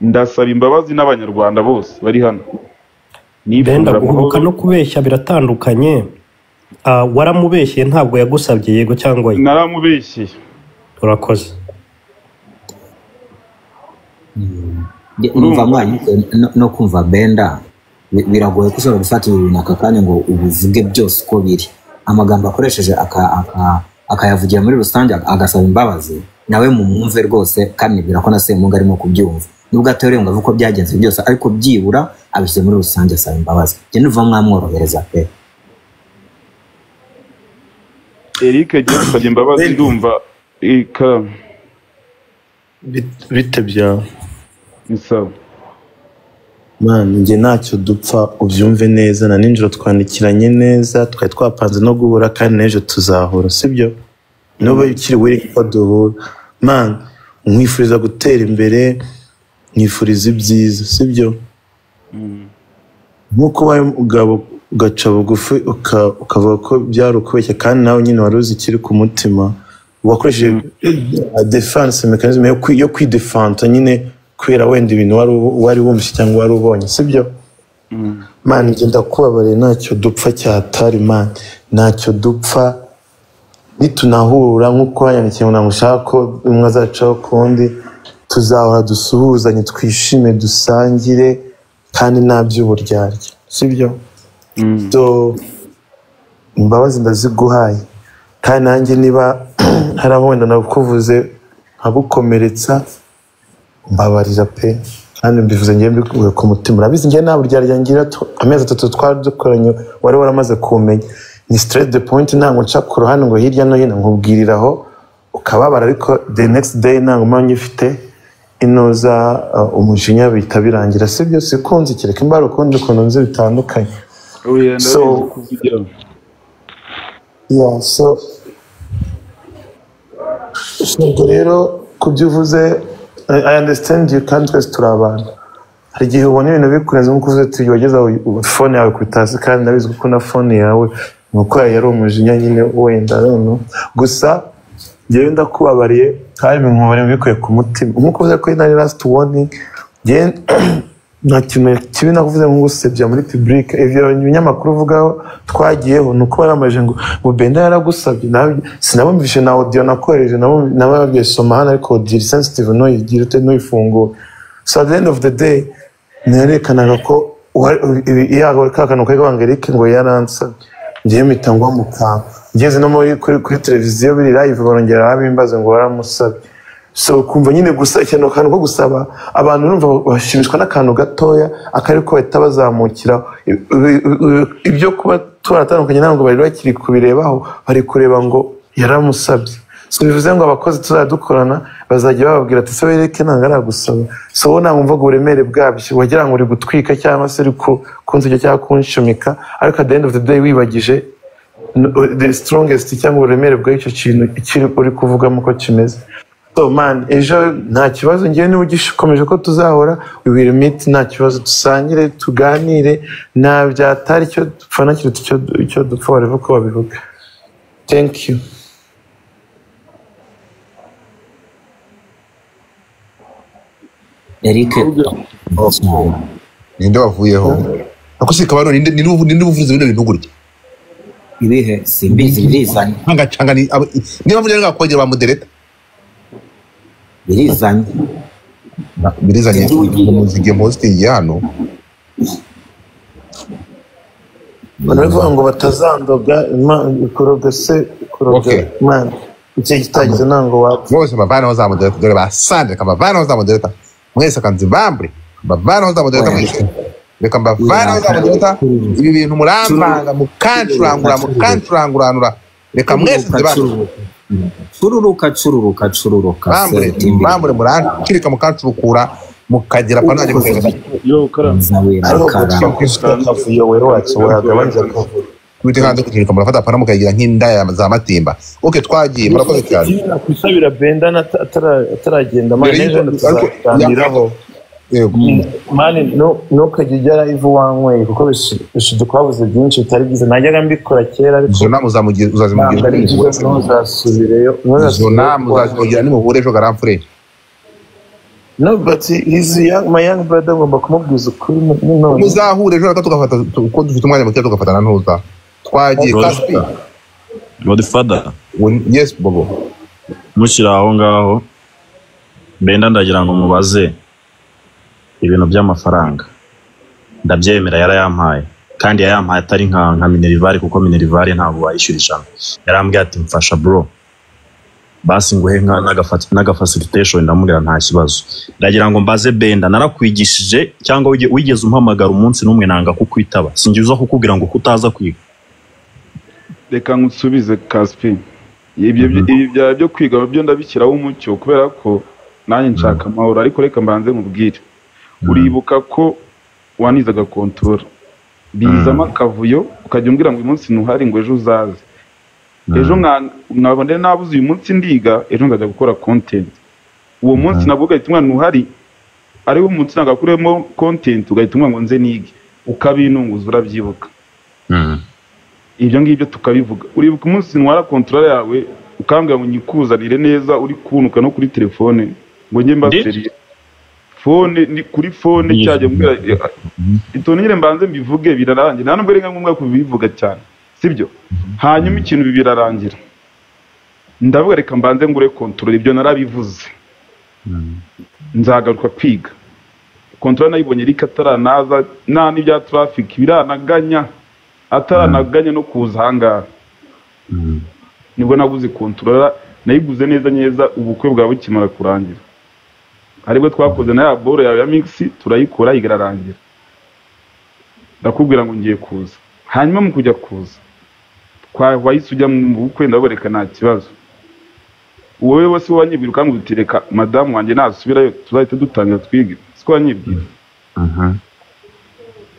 ndasaba imbabazi n'abanyarwanda bose bari hano benda nifurira guhubuka amahoro no kubeshya biratandukanye Ah, waramubeshye ntabwo yagusabye yego cyangwa ye naramubeshye urakoze Nge- numva mwanyuke no- no kumva benda bi- biragoye ko ushobora gufata ibintu runaka kanya ngo ubivuge byose uko biri amagambo akoresheje aka- aka- akayavugira muri rusange agasaba imbabazi nawe mumwumve rwose kandi nibwira ko na semunga arimo kubyumva nubwo atoreye ngo avuge uko byagenze byose ariko byibura abishyize muri rusange asaba imbabazi njye numva mwamworohereza pe eric agiye gusabye imbabazi ndumva ikaramu bite byawe bisaba mani njye ntacyo dupfa ubyumve neza na nijoro twandikiranye neza twari twapanze no guhura kandi n'ejo tuzahura sibyo niba ukiri wiri ko duhura mani nkwifuriza gutera imbere nkwifuriza ibyiza sibyo nk'uko ubaye umugabo ugaca bugufi uka- ukavuga ko byari ukubeshya kandi nawe nyine wari uzi ikiri ku mutima wakoresheje defense mechanism yo kwi- yo kwidefanta nyine kubera wenda ibintu wari u- wari wumvise cyangwa wari ubonye sibyo mani njye ndakubabariye ntacyo dupfa cyatari mani ntacyo dupfa nitunahura nk'uko wanyandikiye ngo ntabwo ushaka ko umwe azacaho ku wundi tuzahora dusuhuzanye twishime dusangire kandi nta by'uburyarya sibyo so imbabazi ndaziguhaye kandi nanjye niba hari aho wenda nakuvuze nkabukomeretsa mbabarira pe kandi mbivuze ngewe mbikuye ku mutima urabizi ngewe nta buryarya ngira tu- amezi atatu twari dukoranye wari waramaze kumenya ni stress de point ntabwo nca ku ruhande ngo hirya no hino nkubwirira aho ukababara ariko the next day ntabwo mba ngifite inoza uh, umujinya bihita birangira si byo sikunzi kereka imbara ukundi ukuntu nzi bitandukanye oya So- ndabizi kuvugira yeah, so so ubwo rero ku byo uvuze I- I understand you kandi twese turi abantu hari igihe ubona ibintu bikurenze nk'uko uvuze tugiye wageze aho fone yawe kuri tasi kandi ndabizi ko na fone yawe ni uko yari umujinya nyine wenda I don't know. gusa njyewe ndakubabariye kandi binkubarira bikuye ku mutima nk'uko uvuze ko nari last warning njyewe nta kintu kibi nakuvuze nko gusebya muri pibulike ibyo ibinyamakuru uvugaho twagiyeho ni uko baramajije ngo ngo benda yaragusabye nawe- sinabumvishe na odiyo nakohereje nabo- nababwiye soma hano ariko odiyo iri sensitive ntuyigire ute ntuyifungure so at the end of the day nerekanaga ko yago ka kantu kari kavanga erike ngo yaransabye ngewe mpita ngo mukanga ngeze no muri kuri kuri televiziyo biri live barongera babimbaze ngo waramusabye so kumva nyine gusa ikintu akantu ko gusaba abantu urumva bashimishwa n'akantu gatoya akari ko bahita bazamukiraho I- i- i- ibyo kuba turatandukanye ntabwo bari bakiri kubirebaho bari kureba ngo yaramusabye so bivuze ngo abakozi tuzajya dukorana bazajya bababwira ati se wereke ntabwo aragusaba so wowe ntabwo wumvaga uburemere bwabyo wagira ngo uri gutwika cyangwa se uri ku- kunsuka cyangwa kunshumika ariko at the end of the day wibagije n- the strongest cyangwa uburemere bw'icyo kintu kiri uri kuvugamo ko kimeze so man ejo nta kibazo ngewe niba ugikomeje ko tuzahora we will meet nta kibazo dusangire tuganire nta byatari icyo dupfa na kiruta icyo- icyo dupfa wareva uko babivuga thank you eric ninde wavuyeho ako si kabarore ninde ninde ubu- ninde uvuze bino bintu gutya ibihe simbizi birizanye ntangacanga ni aba- niba mvuze ngo kongera bamudereta birizanye birizanye muzige mostingi hano baravuga ngo batazandoga Imana ikoroga se ikoroga man igihe kitagize ntabwo wapfa bose bavanaho za modereta dore basandire kabavanaho za modereta mwese akanzi bambure mbavanaho za modereta mwese reka mbavanaho za modereta ibi bintu murambanga mukancurangura mukancuranguranura reka mwese nzi bambure cururuka cururuka cururuka bambure bambure murancurika mukancurukura mukagera kwa nanjye kugaragaza witihanda kukiruka murafata apana mukayigira nk'inda za matimba oke twagiye murakoze cyane kwisabira benda nata- atara- ataragenda man Mbere ejo y'uko- tuzaganiraho Yego. mani ntukajya ujya live wanyweye kuko bishobora kubabuze byinshi bitari byiza najyaga mbikora kera ariko zona muzamugira uzazimugira ntuzasubireyo zona muzazimugira nimuhure ejo garamfure no but he's young my young brother ngomba kumubwiza ukuri ni none muzahura ejo reka tugafata tu- ko dufite umwanya muke tugafatana ntuza twagiye Godfather. kaspi godfather yes bobo mushyira aho ngaho benda ndagira ngo mubaze ibintu by'amafaranga ndabyemera yarayampaye kandi yayampaye atari nka nka minerivare kuko minerivare ntabwo wayishyura ijana yarambwiye ati mfasha bro basi nguhe nka n'agafa- n'agafacilitation ndamubwira nta kibazo ndagira ngo mbaze benda narakwigishije cyangwa wige- wigeze umpamagara umunsi n'umwe nanga kukwitaba singiza kukubwira ngo kutaza kwiga reka nkusubize kaspi ibyo byo- ibi byaba byo kwiga byo ndabishyiraho umucyo kubera ko nanjye nshaka amahoro ariko reka mbanze nkubwire uribuka ko wanizaga kontora bizamo akavuyo ukajya umbwira ngo uyu munsi ntuhari ngo ejo uzaze ejo mwa- mwaba ndi nabuze uyu munsi ndiga ejo nzajya gukora kontenti uwo munsi nabwo ugahita umwana uhari ariwo munsi nagakuremo kontenti ugahita umwana ngo nze nige ukabinunguza urabyibuka ibyo ngibyo tukabivuga uribuka umunsi ntwara kontorora yawe ukambwira ngo nyikuzanire neza uri kunuka no kuri telefone ngo njye mbaseriye fone ni kuri fone cyajya mbwira itonyere mbanze mbivuge birarangira nta nubwo ari nka ngombwa kubivuga cyane sibyo hanyuma ikintu ibi birarangira ndavuga reka mbanze ngure kontorora ibyo narabivuze nzagaruka kwiga kontorora nayibonye ariko ataranaza nta n'ibya traffic biranaganya ataranaganya no kuza ahangaha nibwo naguze kontorora nayiguze neza neza ubukwe bwawe bukimara kurangira aribwo twakoze na ya boro yawe ya migisi turayikora irarangira ndakubwira ngo ngiye kuza hanyuma mu kujya kuza twahise ujya mu bukwe ndaboreka nta kibazo wowe wese wanyibwira ukangu utireka madamu wanjye nasubirayo tuzahita dutangira twige siko wanyibwira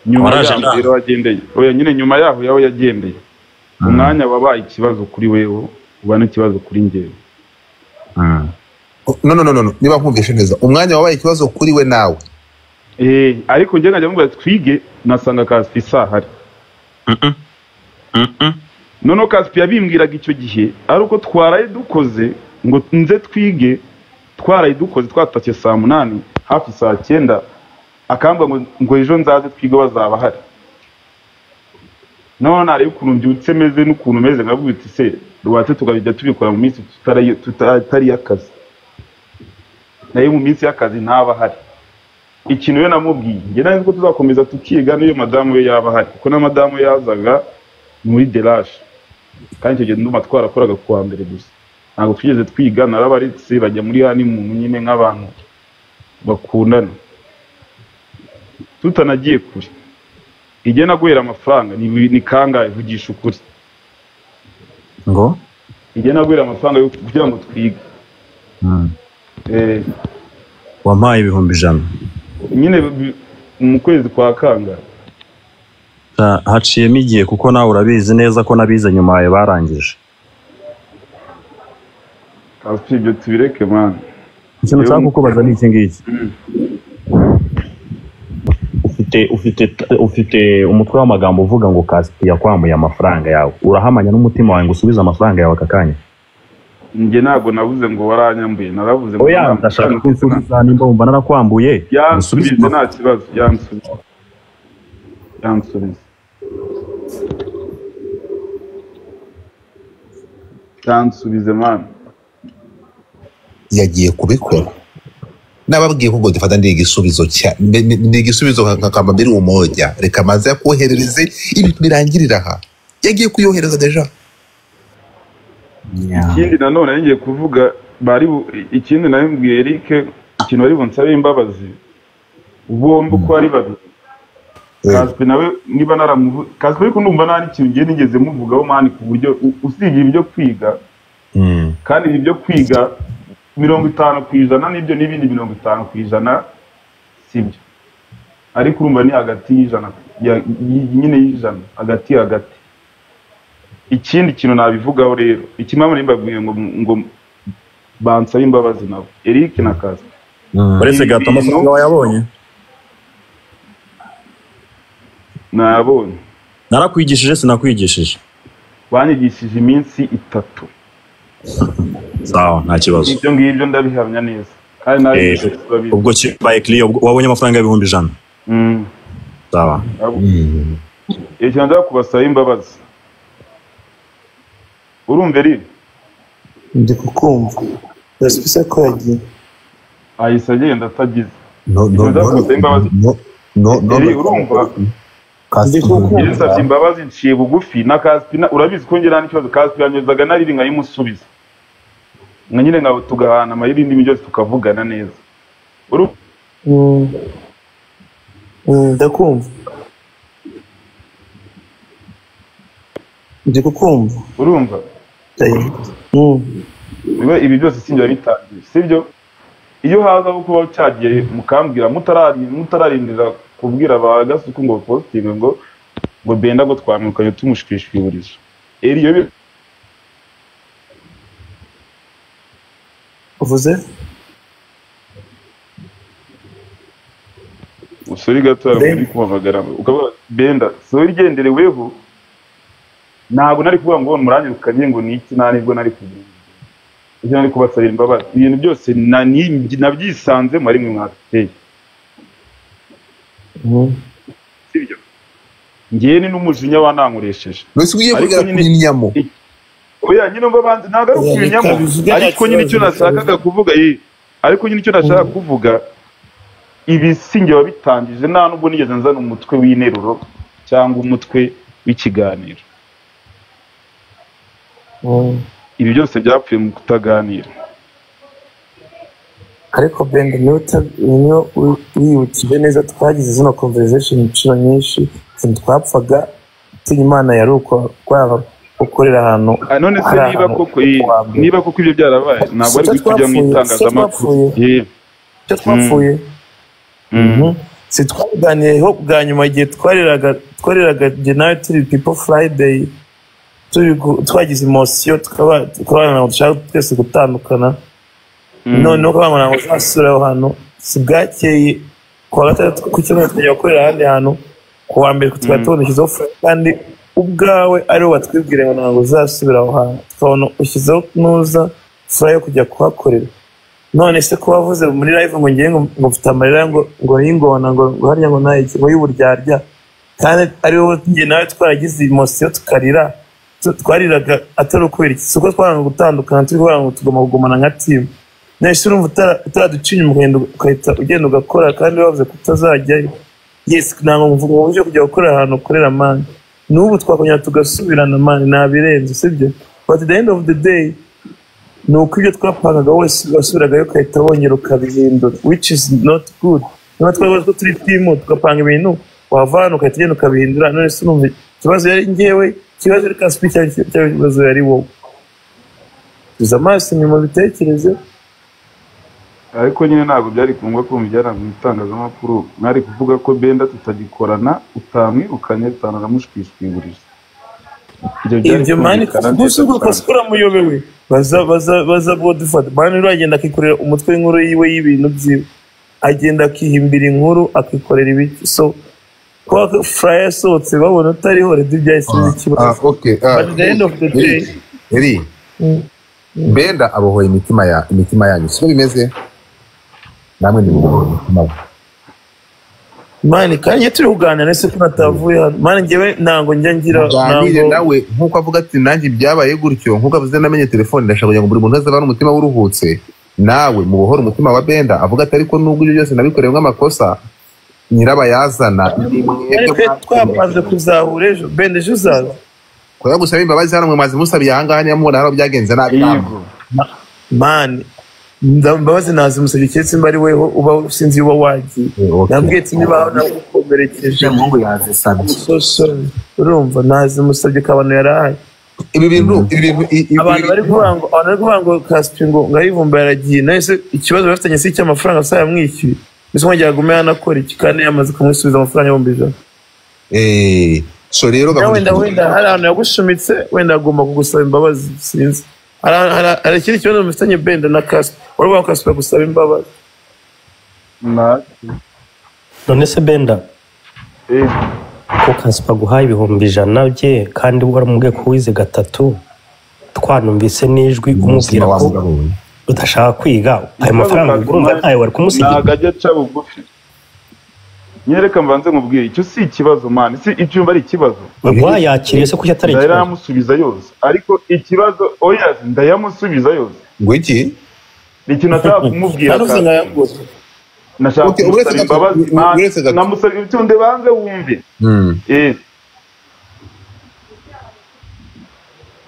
nyuma Waraje yaho nawe? rero wagendeye oya nyine nyuma yaho yaho yagendeye umwanya wabaye ikibazo kuri wewe uba n'ikibazo kuri njyewe no no no no no, niba nkumvishe neza umwanya wabaye ikibazo kuri we nawe Eh, ariko njye nkajya mubwira twige nasanga kaspi isahari noneho kaspi yabimbwiraga icyo gihe ari uko twaraye dukoze ngo nze twige twaraye dukoze twatashye saa munani hafi saa cyenda akambwira ngo ngo ejo nzaze twige bazaba hari noneho nareba ukuntu mbyutse meze n'ukuntu meze nkabwira uti se rwatse tukabijya tubikora mu minsi tutari- tuta- itari y'akazi nayo mu minsi y'akazi ntaba ahari ikintu we namubwiye njye nawe ko tuzakomeza tukiga n'iyo madamu we yaba ahari kuko na madamu we yazaga muri deraje kandi icyo gihe ndumva twarakoraga ku wa mbere gusa ntabwo twigeze twiga narabaretse bajya muri hani muntu nyine nk'abantu bakundana tutanagiye kure igihe naguhera amafaranga ni, ni kangahe vugisha ukuri ngo igihe naguhera amafaranga yo kugira ngo twige eh, wampaye ibihumbi ijana nyine bi- mu kwezi kwa kangahe Ha- haciyemo igihe kuko nawe urabizi neza ko nabize nyuma yawe barangije Kafi, ibyo tubireke mwana ikintu nshaka Yewe, kukubaza ni iki ngiki ufite ufite ufite umutwe w'amagambo uvuga ngo kasiti yakwamuye amafaranga yawe urahamanya n'umutima wawe ngo usubize amafaranga yawe aka kanya njye ntabwo nabuze ngo waranyambuye naravuze ngo oya nta- ndashaka ko unsubiza nimba wumva narakwambuye yansubize unsubize nta kibazo yansubize yansubize yansubize mwana yagiye kubikora nababwiye ko ngo dufata ndi igisubizo cya mbe- mbe- ndi igisubizo nka- nka kama mbiri umoja reka maze yakoherereze ibintu birangirira aha yagiye kuyohereza deja ikindi nanone nari ngiye kuvuga bari bu- ikindi nawe mbwiye Eric ikintu bari bunsabe imbabazi bombi uko ari babiri kaspe nawe niba naramuvu kaspe ariko ndumva nta n'ikintu ngiye nigeze muvugaho mani ku buryo u- usibye ibyo kwiga kandi ibi byo kwiga mirongo itanu ku ijana n'ibyo n'ibindi mirongo itanu ku ijana sibyo ariko urumva ni hagati y'ijana ya- y- nyine y'ijana hagati hagati ikindi kintu nabivugaho rero ikimama nimbabwiye ngo ngo bansabe imbabazi nabo Eric na Kazi uretse gato amafaranga wayabonye nabonye narakwigishije sinakwigishije banyigishije iminsi itatu sawa nta kibazo ibyo ngibyo ndabihamya neza kandi nawe Eh, ubwo kibaye kiriya ubwo wabonye amafaranga y'ibihumbi ijana Mm. sawa ikintu ndaba kubasaba imbabazi urumva eri ndi kukumva yasubise ko yagiye ahise agenda atagize no no Izo zasabye imbabazi. no no no Eri, urumva iyo nsabye imbabazi nciye bugufi na kasipina urabizi ko ngera n'ikibazo kasipina nyozaga nariri nkayimusubiza nka nyine nka tugahana amayeri indimi byose tukavugana neza Uru- ndakumva ndi kukumva urumva Biba ibi byose sinjya bitangiye sibyo iyo hazaho kuba cyagiye mukambwira mutarari- mutararindira kubwira ba gasuku ngo positive ngo ngo benda ngo twamwirukanye tumushwishwiburizo eri iyo bi- uvuze usuri gato yawe uri kumubagara ukabona benda sori igendereweho ntabwo nari kuvuga ngo muranyirukanye ngo ni iki nta nibwo nari kugira ibyo nari kubasabira imbabazi ibintu byose na- ni- nabyisanzemo rimwe mwabiteye sibyo ngewe ni n'umujinya wanankoresheje mbese ugiye kugera ku nyamo oya nyine umva banze ntabwo ari Oya, reka ukubinyamo bivuge nta ariko nyine icyo kibazo, nashakaga kuvuga eh, ariko nyine icyo nashaka kuvuga ibi sinjye wabitangije nta nubwo nigeze nzana umutwe w'interuro cyangwa umutwe w'ikiganiro ibi byose byapfuye mu kutaganira ariko benda niyo uta- niyo wi- wibukije neza twagize zino conversation inshuro nyinshi ikintu twapfaga utinya imana yari uko kwaba gukorera ahantu Ah, none se hari niba ahantu koko eh, niba koko ibyo byarabaye ntabwo ari Si cyo kujya mu twapfuye, si cyo itangazamakuru twapfuye. Eh, icyo twapfuye si twabiganiyeho bwa nyuma igihe twareraga twareraga njye nawe turi people friday turi gu- twagize imosiyo tukabana ngo dushaka twese gutandukana noneho ukabana ngo uzasura aho hantu si bwakeye ku wa gatandatu ku cyumweru tukajya gukorera ahandi hantu ku wa mbere tukaba tubona ushyizeho furaya kandi ubwawe ariwo watwibwira ngo ntabwo uzasubira aho hantu tukabona ushyizeho nuza furaya yo kujya kuhakorera none se ko wavuze muri live ngo ngiye ngo ngo mfite amarira ngo ngo y'ingona ngo ngo harya ngo nayo ngo y'uburyarya kandi ari wowe njye nawe twaragize imosiyo tukarira Tu- twariraga atari ukubera iki si uko twaranga gutandukana turi kubera ngo tugomba kugumana nka timu nawe se urumva utara- utaraducinya umugendo ugahita ugenda ugakora kandi wavuze ko utazajyayo yes ntabwo mvuga mu buryo kujya gukora ahantu ukorera mani n'ubu twakongera tugasubirana mani ntabirenze sibyo but at the end of the day ni uko ibyo twapangaga wese wasubiragayo ugahita wongera ukabihindura which is not good niba twabaze ko turi timu tugapanga ibintu wava hano ugahita ugenda ukabihindura none se urumva ikibazo yari ngewe ikibazo yari kasipi cyangwa ikibazo yari wowe tuza amaso inyuma bitekereze ariko nyine ntabwo byari kumva kumva ibyaranga mu itangazamakuru mwari kuvuga ko benda tutagikorana utamwirukanye tutanamushwishwiburiza ibyo mani gusa ubwo kasikura muyobewe baza baza baza bodifata mani rero agenda akikorera umutwe w'inkuru yiwe y'ibintu byiwe agenda akihimbira inkuru akikorera ibiki so kuba furaya yasohotse babona utariho rero ibyahise biba ah, ikibazo okay, ah, But at the end of the day eri benda abohoye imitima ya imitima yanyu siko bimeze namwe nimubohoye imitima ye. mani kandi iyo turi kuganira ese ko natavuye hano mani njyewe ntabwo njya ngira muganire nawe nk'uko avuga ati nanjye byabaye gutyo nk'uko avuze namenye telefone ndashaka kugira ngo buri muntu wese abane umutima w'uruhutse nawe mubohore umutima wa benda avuga ati ariko nubwo ibyo byose nabikorewe nk'amakosa nyirabayazana ni ariko iyo twamaze kuzahura ejo bende ejo uzaza kuba gusaba imbabazi hano mwe maze musabiye aha ngaha niba mubona hano byagenze nabi namwe. mani mbabazi ntazi umusabye keretse mba ari weho uba sinzi uba wagiye nabwiye ati niba aho nagukomerekeje umuhungu yazisabye urumva ntazi umusabye ko abantu yarahaye ibi bintu ibi bintu abantu bari kuvuga ngo abantu bari kuvuga ngo kaspi ngo ngo ayivumba yaragiye nawe se ikibazo bafitanye si icy'amafaranga asa yamwishyuye mbese nkongera agume hano akora iki kandi yamaze kumwisubiza amafaranga ibihumbi ijana Eh, so rero nawe wenda gahunda wenda hari ahantu yagushumitse wenda agomba kugusaba imbabazi sinzi hari hari- hari ikindi kibazo mufitanye benda na kaspi urabona ko kaspi yagusaba imbabazi none se benda ko kasipa aguhaye ibihumbi ijana bye kandi waramubwiye ko wize gatatu twanumvise n'ijwi umubwira ko udashaka kwiga ayo mafaranga urumva ntayo wari kumusigira ntabwo ajya aca bugufi nyereka mbanze nkubwire icyo si ikibazo mani si icyumba ari ikibazo wayakiriye se kuki atari ikibazo? ndayamusubiza yose ariko ikibazo oya ndayamusubiza yose ngo iki ni ikintu ataba kumubwira Nanuze kandi. nkayaguze. nashaka Okay, uretse kumusaba gato- imbabazi u- man. uretse gato. namusabye utunde banze wumve Eh.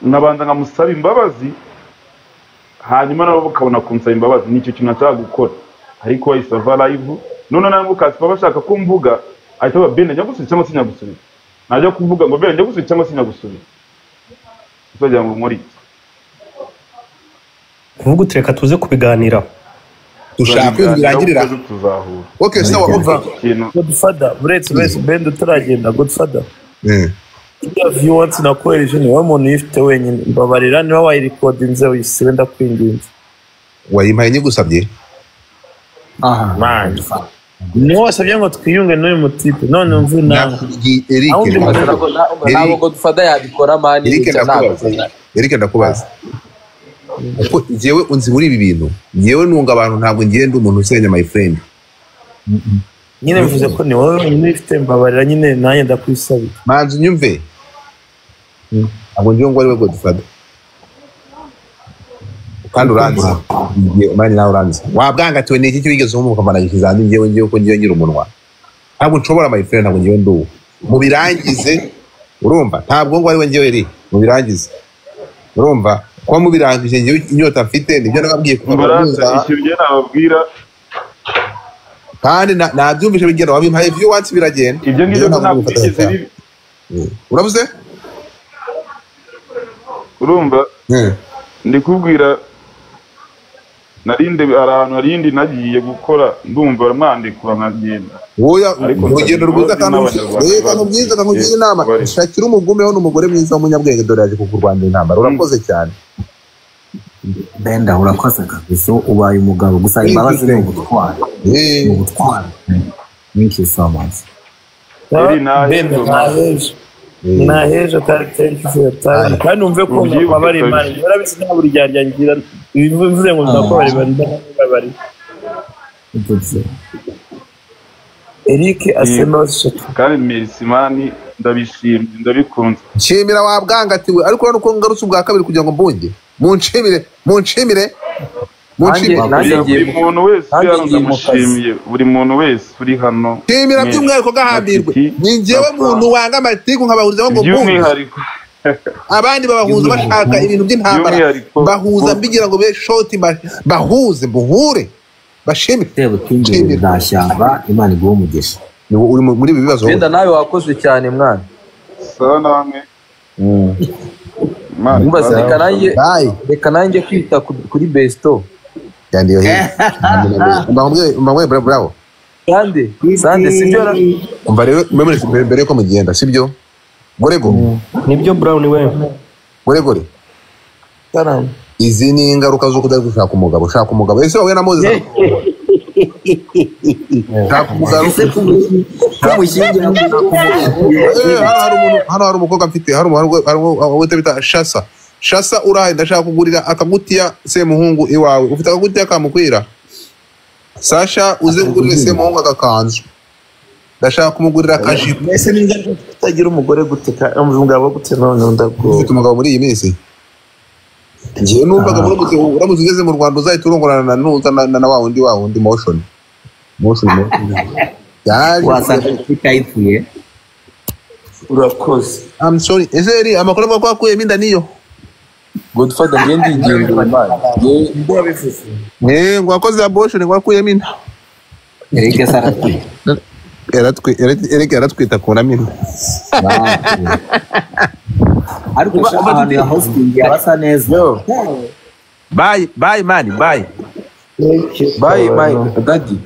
nabanza nkamusaba imbabazi hanyuma nabo bakabona kunsaba imbabazi nicyo kintu nashaka gukora ariko wahise ava live none nawe mukasipa bashaka ko mvuga ahita aba bene njya gusubiza cyangwa se njya gusubiza najya kuvuga ngo bene njya gusubiza cyangwa se njya gusubiza uzagira ngo nkore iki kuvuga uti reka tuze kubiganiraho dushaka tuzahura Okay, sawa, umva ikintu godfather uretse uretse benda utaragenda godfather iriya viyu wansi nakohereje niwe muntu uyifite wenyine mbabarira niba wayirekodinze uyisibe ndakwinginze wayimpaye nyigusabye mani niwe wasabye ngo twiyunge n'uyu mutipe none mvu nawe Eric, aho undi Eric. muntu ntabwo godufada yabikora mani Eric icyo ntabwo ndakubaza Eric ndakubaza kuko njyewe unzi muri ibi bintu njyewe nunga abantu ntabwo ngiye ndi umuntu usenya my friend nyine mvuze ko ni wowe wenyine uyifite mbabarira nyine nanjye ndakwisabira manzi unyumve ntabwo ngiye ngo ariwe godufada kandi uranzi Ngiye- mani nawe uranzi wabwangatiwe ni iki cyo wigeze wumva ukamanagishije hanze njyewe ngiye ko ngiye ngira umunwa ntabwo nshobora my friend ntabwo ngiye ndi uwo mu birangize urumva ntabwo ngo ariwe ngiye eri mu birangize urumva kuba mu birangije njyewe inyota mfite nibyo nababwiye kuva mu mbaranza bihuza. ikintu njye nababwira kandi na- nabyumvise bigenda wabimpaye vyo wansi biragenda ibyo ngibyo ko ntabwo byigeze bibi urabuze urumva ndi kubwira narinde hari ahantu hari indi nagiye gukora ndumva mwandikura nkagenda woya Ariko urugendo ntabwo rwiza nzi kandi n'abanyarwanda reka nubwiza akakugira inama bari. shakira umugome ho n'umugore mwiza w'umunyabwenge dore yaje kukurwanira intambara urakoze cyane benda urakoze kabisa ubaye umugabo gusa imbabazi ni ubutwari ni ubutwari thank you so much benda naheje naheje kandi tenki fo yataye kandi numve ko mbabara imana urabizi nta buri gihe ryangira bivuze ngo ndakubara imana ndakubara Eric asenose kandi merisimani ndabishimye ndabikunze nshimira wabwangatiwe ariko urabona uko ngarutse ubwa kabiri kugira ngo mbunge munshimire munshimire munshimire buri muntu wese nanjye hano ngiye mu kazi. ndamushimye buri muntu wese uri hano nshimira mwese. by'umwihariko gahambirwe ni njyewe muntu wanga amatiku nkabahurizaho ngo mbunge by'umwihariko abandi babahuza bashaka ibintu by'intambara By'umwihariko- bahuza mbigira ngo be shoti ba- bahuze muhure bashime sebutunzi bwa shyamba imana iguhe umugisha uri muri ibi bibazo benda nawe wakoze cyane mwana sawa namwe Mwumva se, sawa. reka nanjye Bye. reka nanjye kwita ku- kuri besito yandiyo heza mbamwe bravo bravo sande sande sibyo ra- umva rero memore mbere mbere yuko mugenda sibyo gorego nibyo brown we goregore izi ni ingaruka zo kudari gushaka umugabo shaka umugabo ese wowe na moses shaka umugabo kumushyingira Eh, hano hari umuntu- hano hari umukobwa mfite hari umuntu- hari umuntu- uwo bita shasa shasa urahaye ndashaka kugurira akagutiya semuhungu iwawe ufite akagutiya kamukwira sasha uze kugurira semuhungu agakanzu ndashaka kumugurira akajipo mbese ni ingaruka kutagira umugore gute ka- umugabo gute none ndabwo ufite umugabo muri iyi minsi njyewe numvaga uramutse uramutse ugeze mu rwanda uzahita urongorana na nuza na- na na wa wundi wa wundi motion motion motion. yaje wasanga afurika yipfuye urakoze I'm sorry ese eri amakuru avuga ko wakuyemo inda niyo godufada ngiye ndigendera imana Ngiye- Eh, ngo wakoze abortion ngo wakuyemo inda Eric se aratwi- Yaratwi- yarati- Eric yaratwita akuramo inda ariko sha ahantu ya hositingi harasa neza bayi bayi mani bayi bayi bayi dadi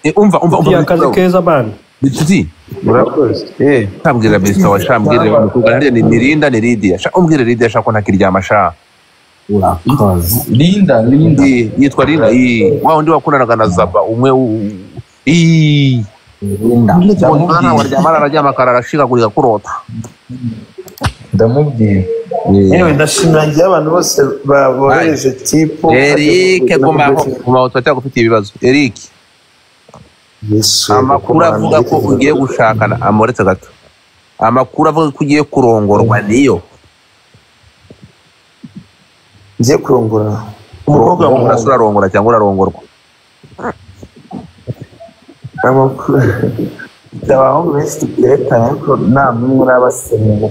Eh, umva umva ufitiye akazi keza mani bituti ntambwira besita wa sha mbwirire wa mukobwa hariya ni ni Linda ni lidiya sha umbwire lidiya sha ko ntakiryama sha linda linda Eh, yitwa linda ii wa undi wakundanaga na zaba umwe u- ii mwana waryamana araryama akararashikagurika kurota ndamubwira yewe ndashimangira abantu bose babohereje tipo Eric gumaho gumaho turacyari gufitiye ibibazo Eric amakuru avuga ko ugiye gushakana amoretse gato amakuru avuga ko ugiye kurongorwa niyo ngiye kurongora umukobwa urasa urarongora cyangwa urarongorwa amakuru abahungu benshi tugerekana ariko nta n'umwe urabaseriye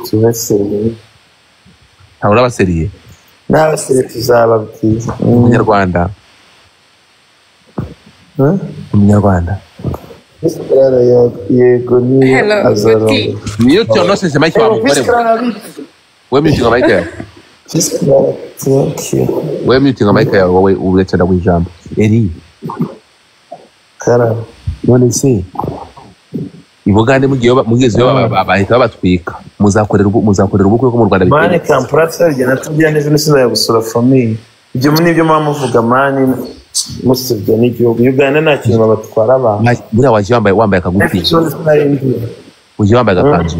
tubaseriye ntawe urabaseriye n'abaseriye tuzababwira umunyarwanda umunyarwanda Risikarara yego niyo azaroma niyo cyonosese make wamugore we wemyukinga mayika yawe Risikarara tenki wemyukinga mayika yawe wowe urecara w'ijambo eri karara none se ibugande mugiye mugize bahita babatwika muzakorera ubukwe- muzakorera ubukwe ko mu rwanda mani bitemewe. kampurati yaryo natubwira neza nisiza ya gusura famiye ibyo nibyo muba muvuga mani musibye n'igihugu uganda nta kintu babatwara abantu Ma- buriya waje wambaye wambaye akagufi ikibazo sinarindira waje wambaye agakanzu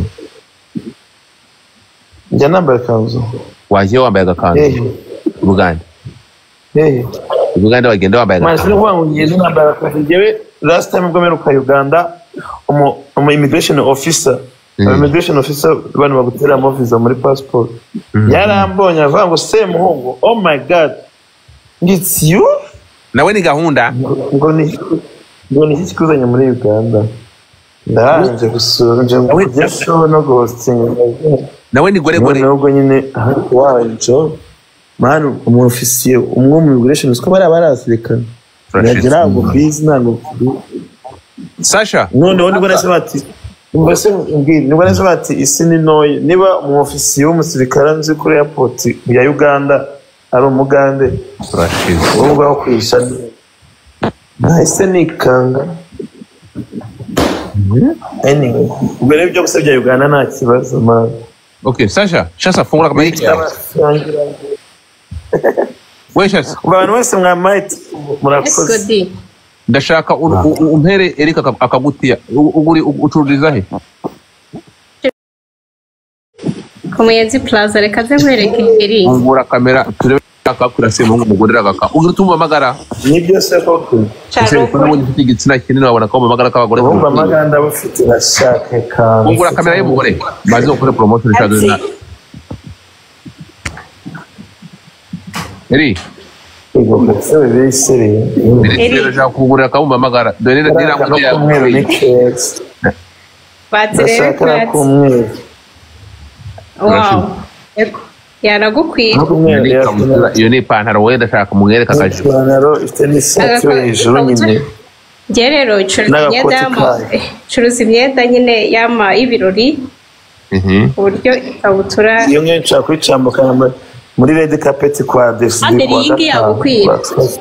njya nambaye ikanzu waje wambaye agakanzu Eh. ibugande hehe ibugande wagenda wambaye mani agakanzu sinavuga ngo ngende nambaye akazi njyewe last time ubwo mperuka uganda umu umu immigration officer umu immigration officer abantu baguteramo visa muri passport yarambonye aravuga ngo semuhungu oh my god it's you nawe ni gahunda ngo ni ngo ni iki kikuzanye muri uganda ndarangije gusura nje ngo kujya show no guhostinga nawe ni gore gore nubwo nyine wabaye job mani umurofisiye umwe mu immigration usiko bariya barazirikana nagira ntabwo bizi ntabwo sasha noneho nibwo nahise bati mbese mbwira nibwo nahise bati isi ni ntoya niba umufisiye w'umusirikare nzi kuri airport ya uganda ari umugande turashize wowe ubwawe kwisha nahise nikanga anyway ubwo rero ibyo gusebya uganda nta kibazo mani okay sasha shasa fungura akamayika yawe we shasa abantu bose mwamaye murakoze ndashaka ur- u- u- umpere erika aka- akagutiya U- uguri- u- ucururiza he ku muyenzi plaza reka ze nkwereke ingeri fungura kamera turebe akakura semuhungu umugore agaka ugira utumva amagara ni byose koko ese ubona ubundi ufite igitsina kinini wabona ko amagara k'abagore urumva amaganda aba ufite urashaka kandi fungura kamera y'umugore maze ukore promotion ishaka na eri ubwo ndetse bibesereye Eri, ndashaka kugurira akabumba amagara dore rero Karaka no k'umweru ni keza batirebe ndashaka n'ak'umweru wow Eko, yanagukwiye iyo ni ipantaro wowe ndashaka mumwereka akajipo ipantaro ifite n'ishati yo hejuru nyine njye rero curuza N'agakote imyenda y'ama- kayo. curuza imyenda nyine y'ama y'ibirori ku buryo ikabutura iyo ngiyo nshaka kuyicambukana muri- muri red carpet kwa desidi Ambere, kuwa iyi ngiyi gatanu yagukwira. kuwa gatatu.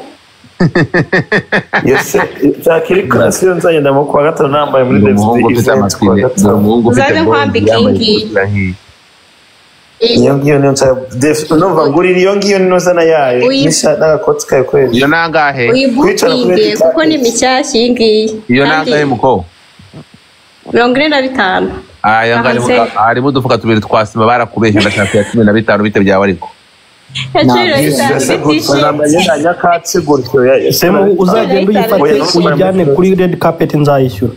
Iyo se nshaka iri kurasi yo nzagenda mu kuwa gatanu nambaye muri Ni desidi umuhungu ufite event kuwa amatwi ni gatanu umuhungu ufite Uzaze nkwambike bronze, yambaye iyi ngiyi. ikabutura nk'iyi iyo ngiyo niyo nshaka Def- numva ngurira iyo ngiyo n'inozana yayo Uyi- n'ishati n'agakoti kayo ko hejuru iyo nangahe kwicara kuri red uyibukinge carpet kuko ni mishyashya iyi ngiyi iyo Kandi nangahe muko mirongo ine na bitanu aya ngo harimo- Hanze. harimo udufuka tubiri twa sima barakubeshya ndashaka iya cumi na bitanu bite byaba ariko Agaciro bitanu nyakatsi gutyo ya- semu uzagenda uyifate Oya, ntushobora uyijyane gusura. kuri red carpet nzayishyura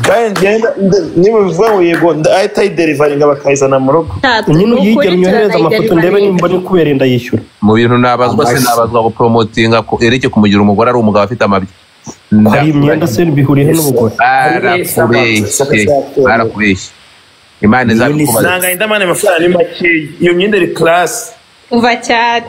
kandi ngenda nde- niba bivuga ngo yego nda- ahita ayiderivaringa bakayizana mu rugo nyine uyigere unyohereze amafoto ndebe nimba nikubereye ndayishyura mu bintu nabazwa se nabazwa gupromotinga ko ereke kumugira umugore ari umugabo afite amabya hari imyenda se bihuriyeho n'ubugore barakubeshye barakubeshye imana izakubaza ntabwo ahita amana amafaranga ni makeya iyo myenda iri karasi uva cyane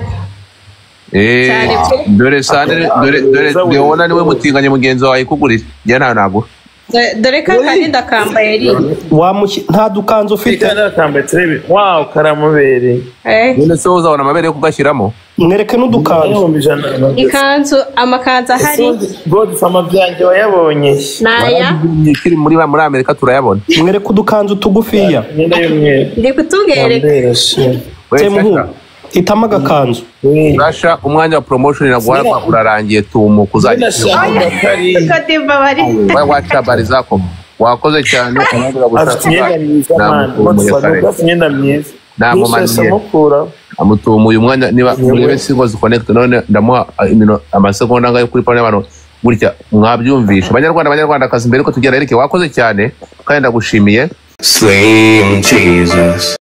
cyane pe. dore sane dore dore leona niwe mutinganye mugenzi wawe ikugurira njye ntawe nagura Do- dore ka kandi ndakambaye ari wamushyi nta dukanzu ufite nakambaye turebe wawu karamubereye eh. none se uzabona amabere yo kugashyiramo mwereke n'udukanzu ikanzu amakanzu ahari godufama byanjye wayabonye naya ikiri muri muri amerika turayabona mwereke udukanzu tugufiya imyenda y'umweru ndi kutubereka semuhungu hitamo agakanzu urasha umwanya wa promotion naguha urarangiye tumuka uzajya Sinashaka kariya. imbabari wa wacabari zako wakoze cyane abandi afite imyenda myiza mani bagusanga afite imyenda myiza Nta nkomaniye. amukuraho amutumuye umwanya niba murebe singo zikonekite none ndamuha imino amasegonda ngayo kuri pano y'abantu gutya mwabyumvisha banyarwanda banyarwandakazi mbere ko tugera erike wakoze cyane kandi ndagushimiye Slim Jesus.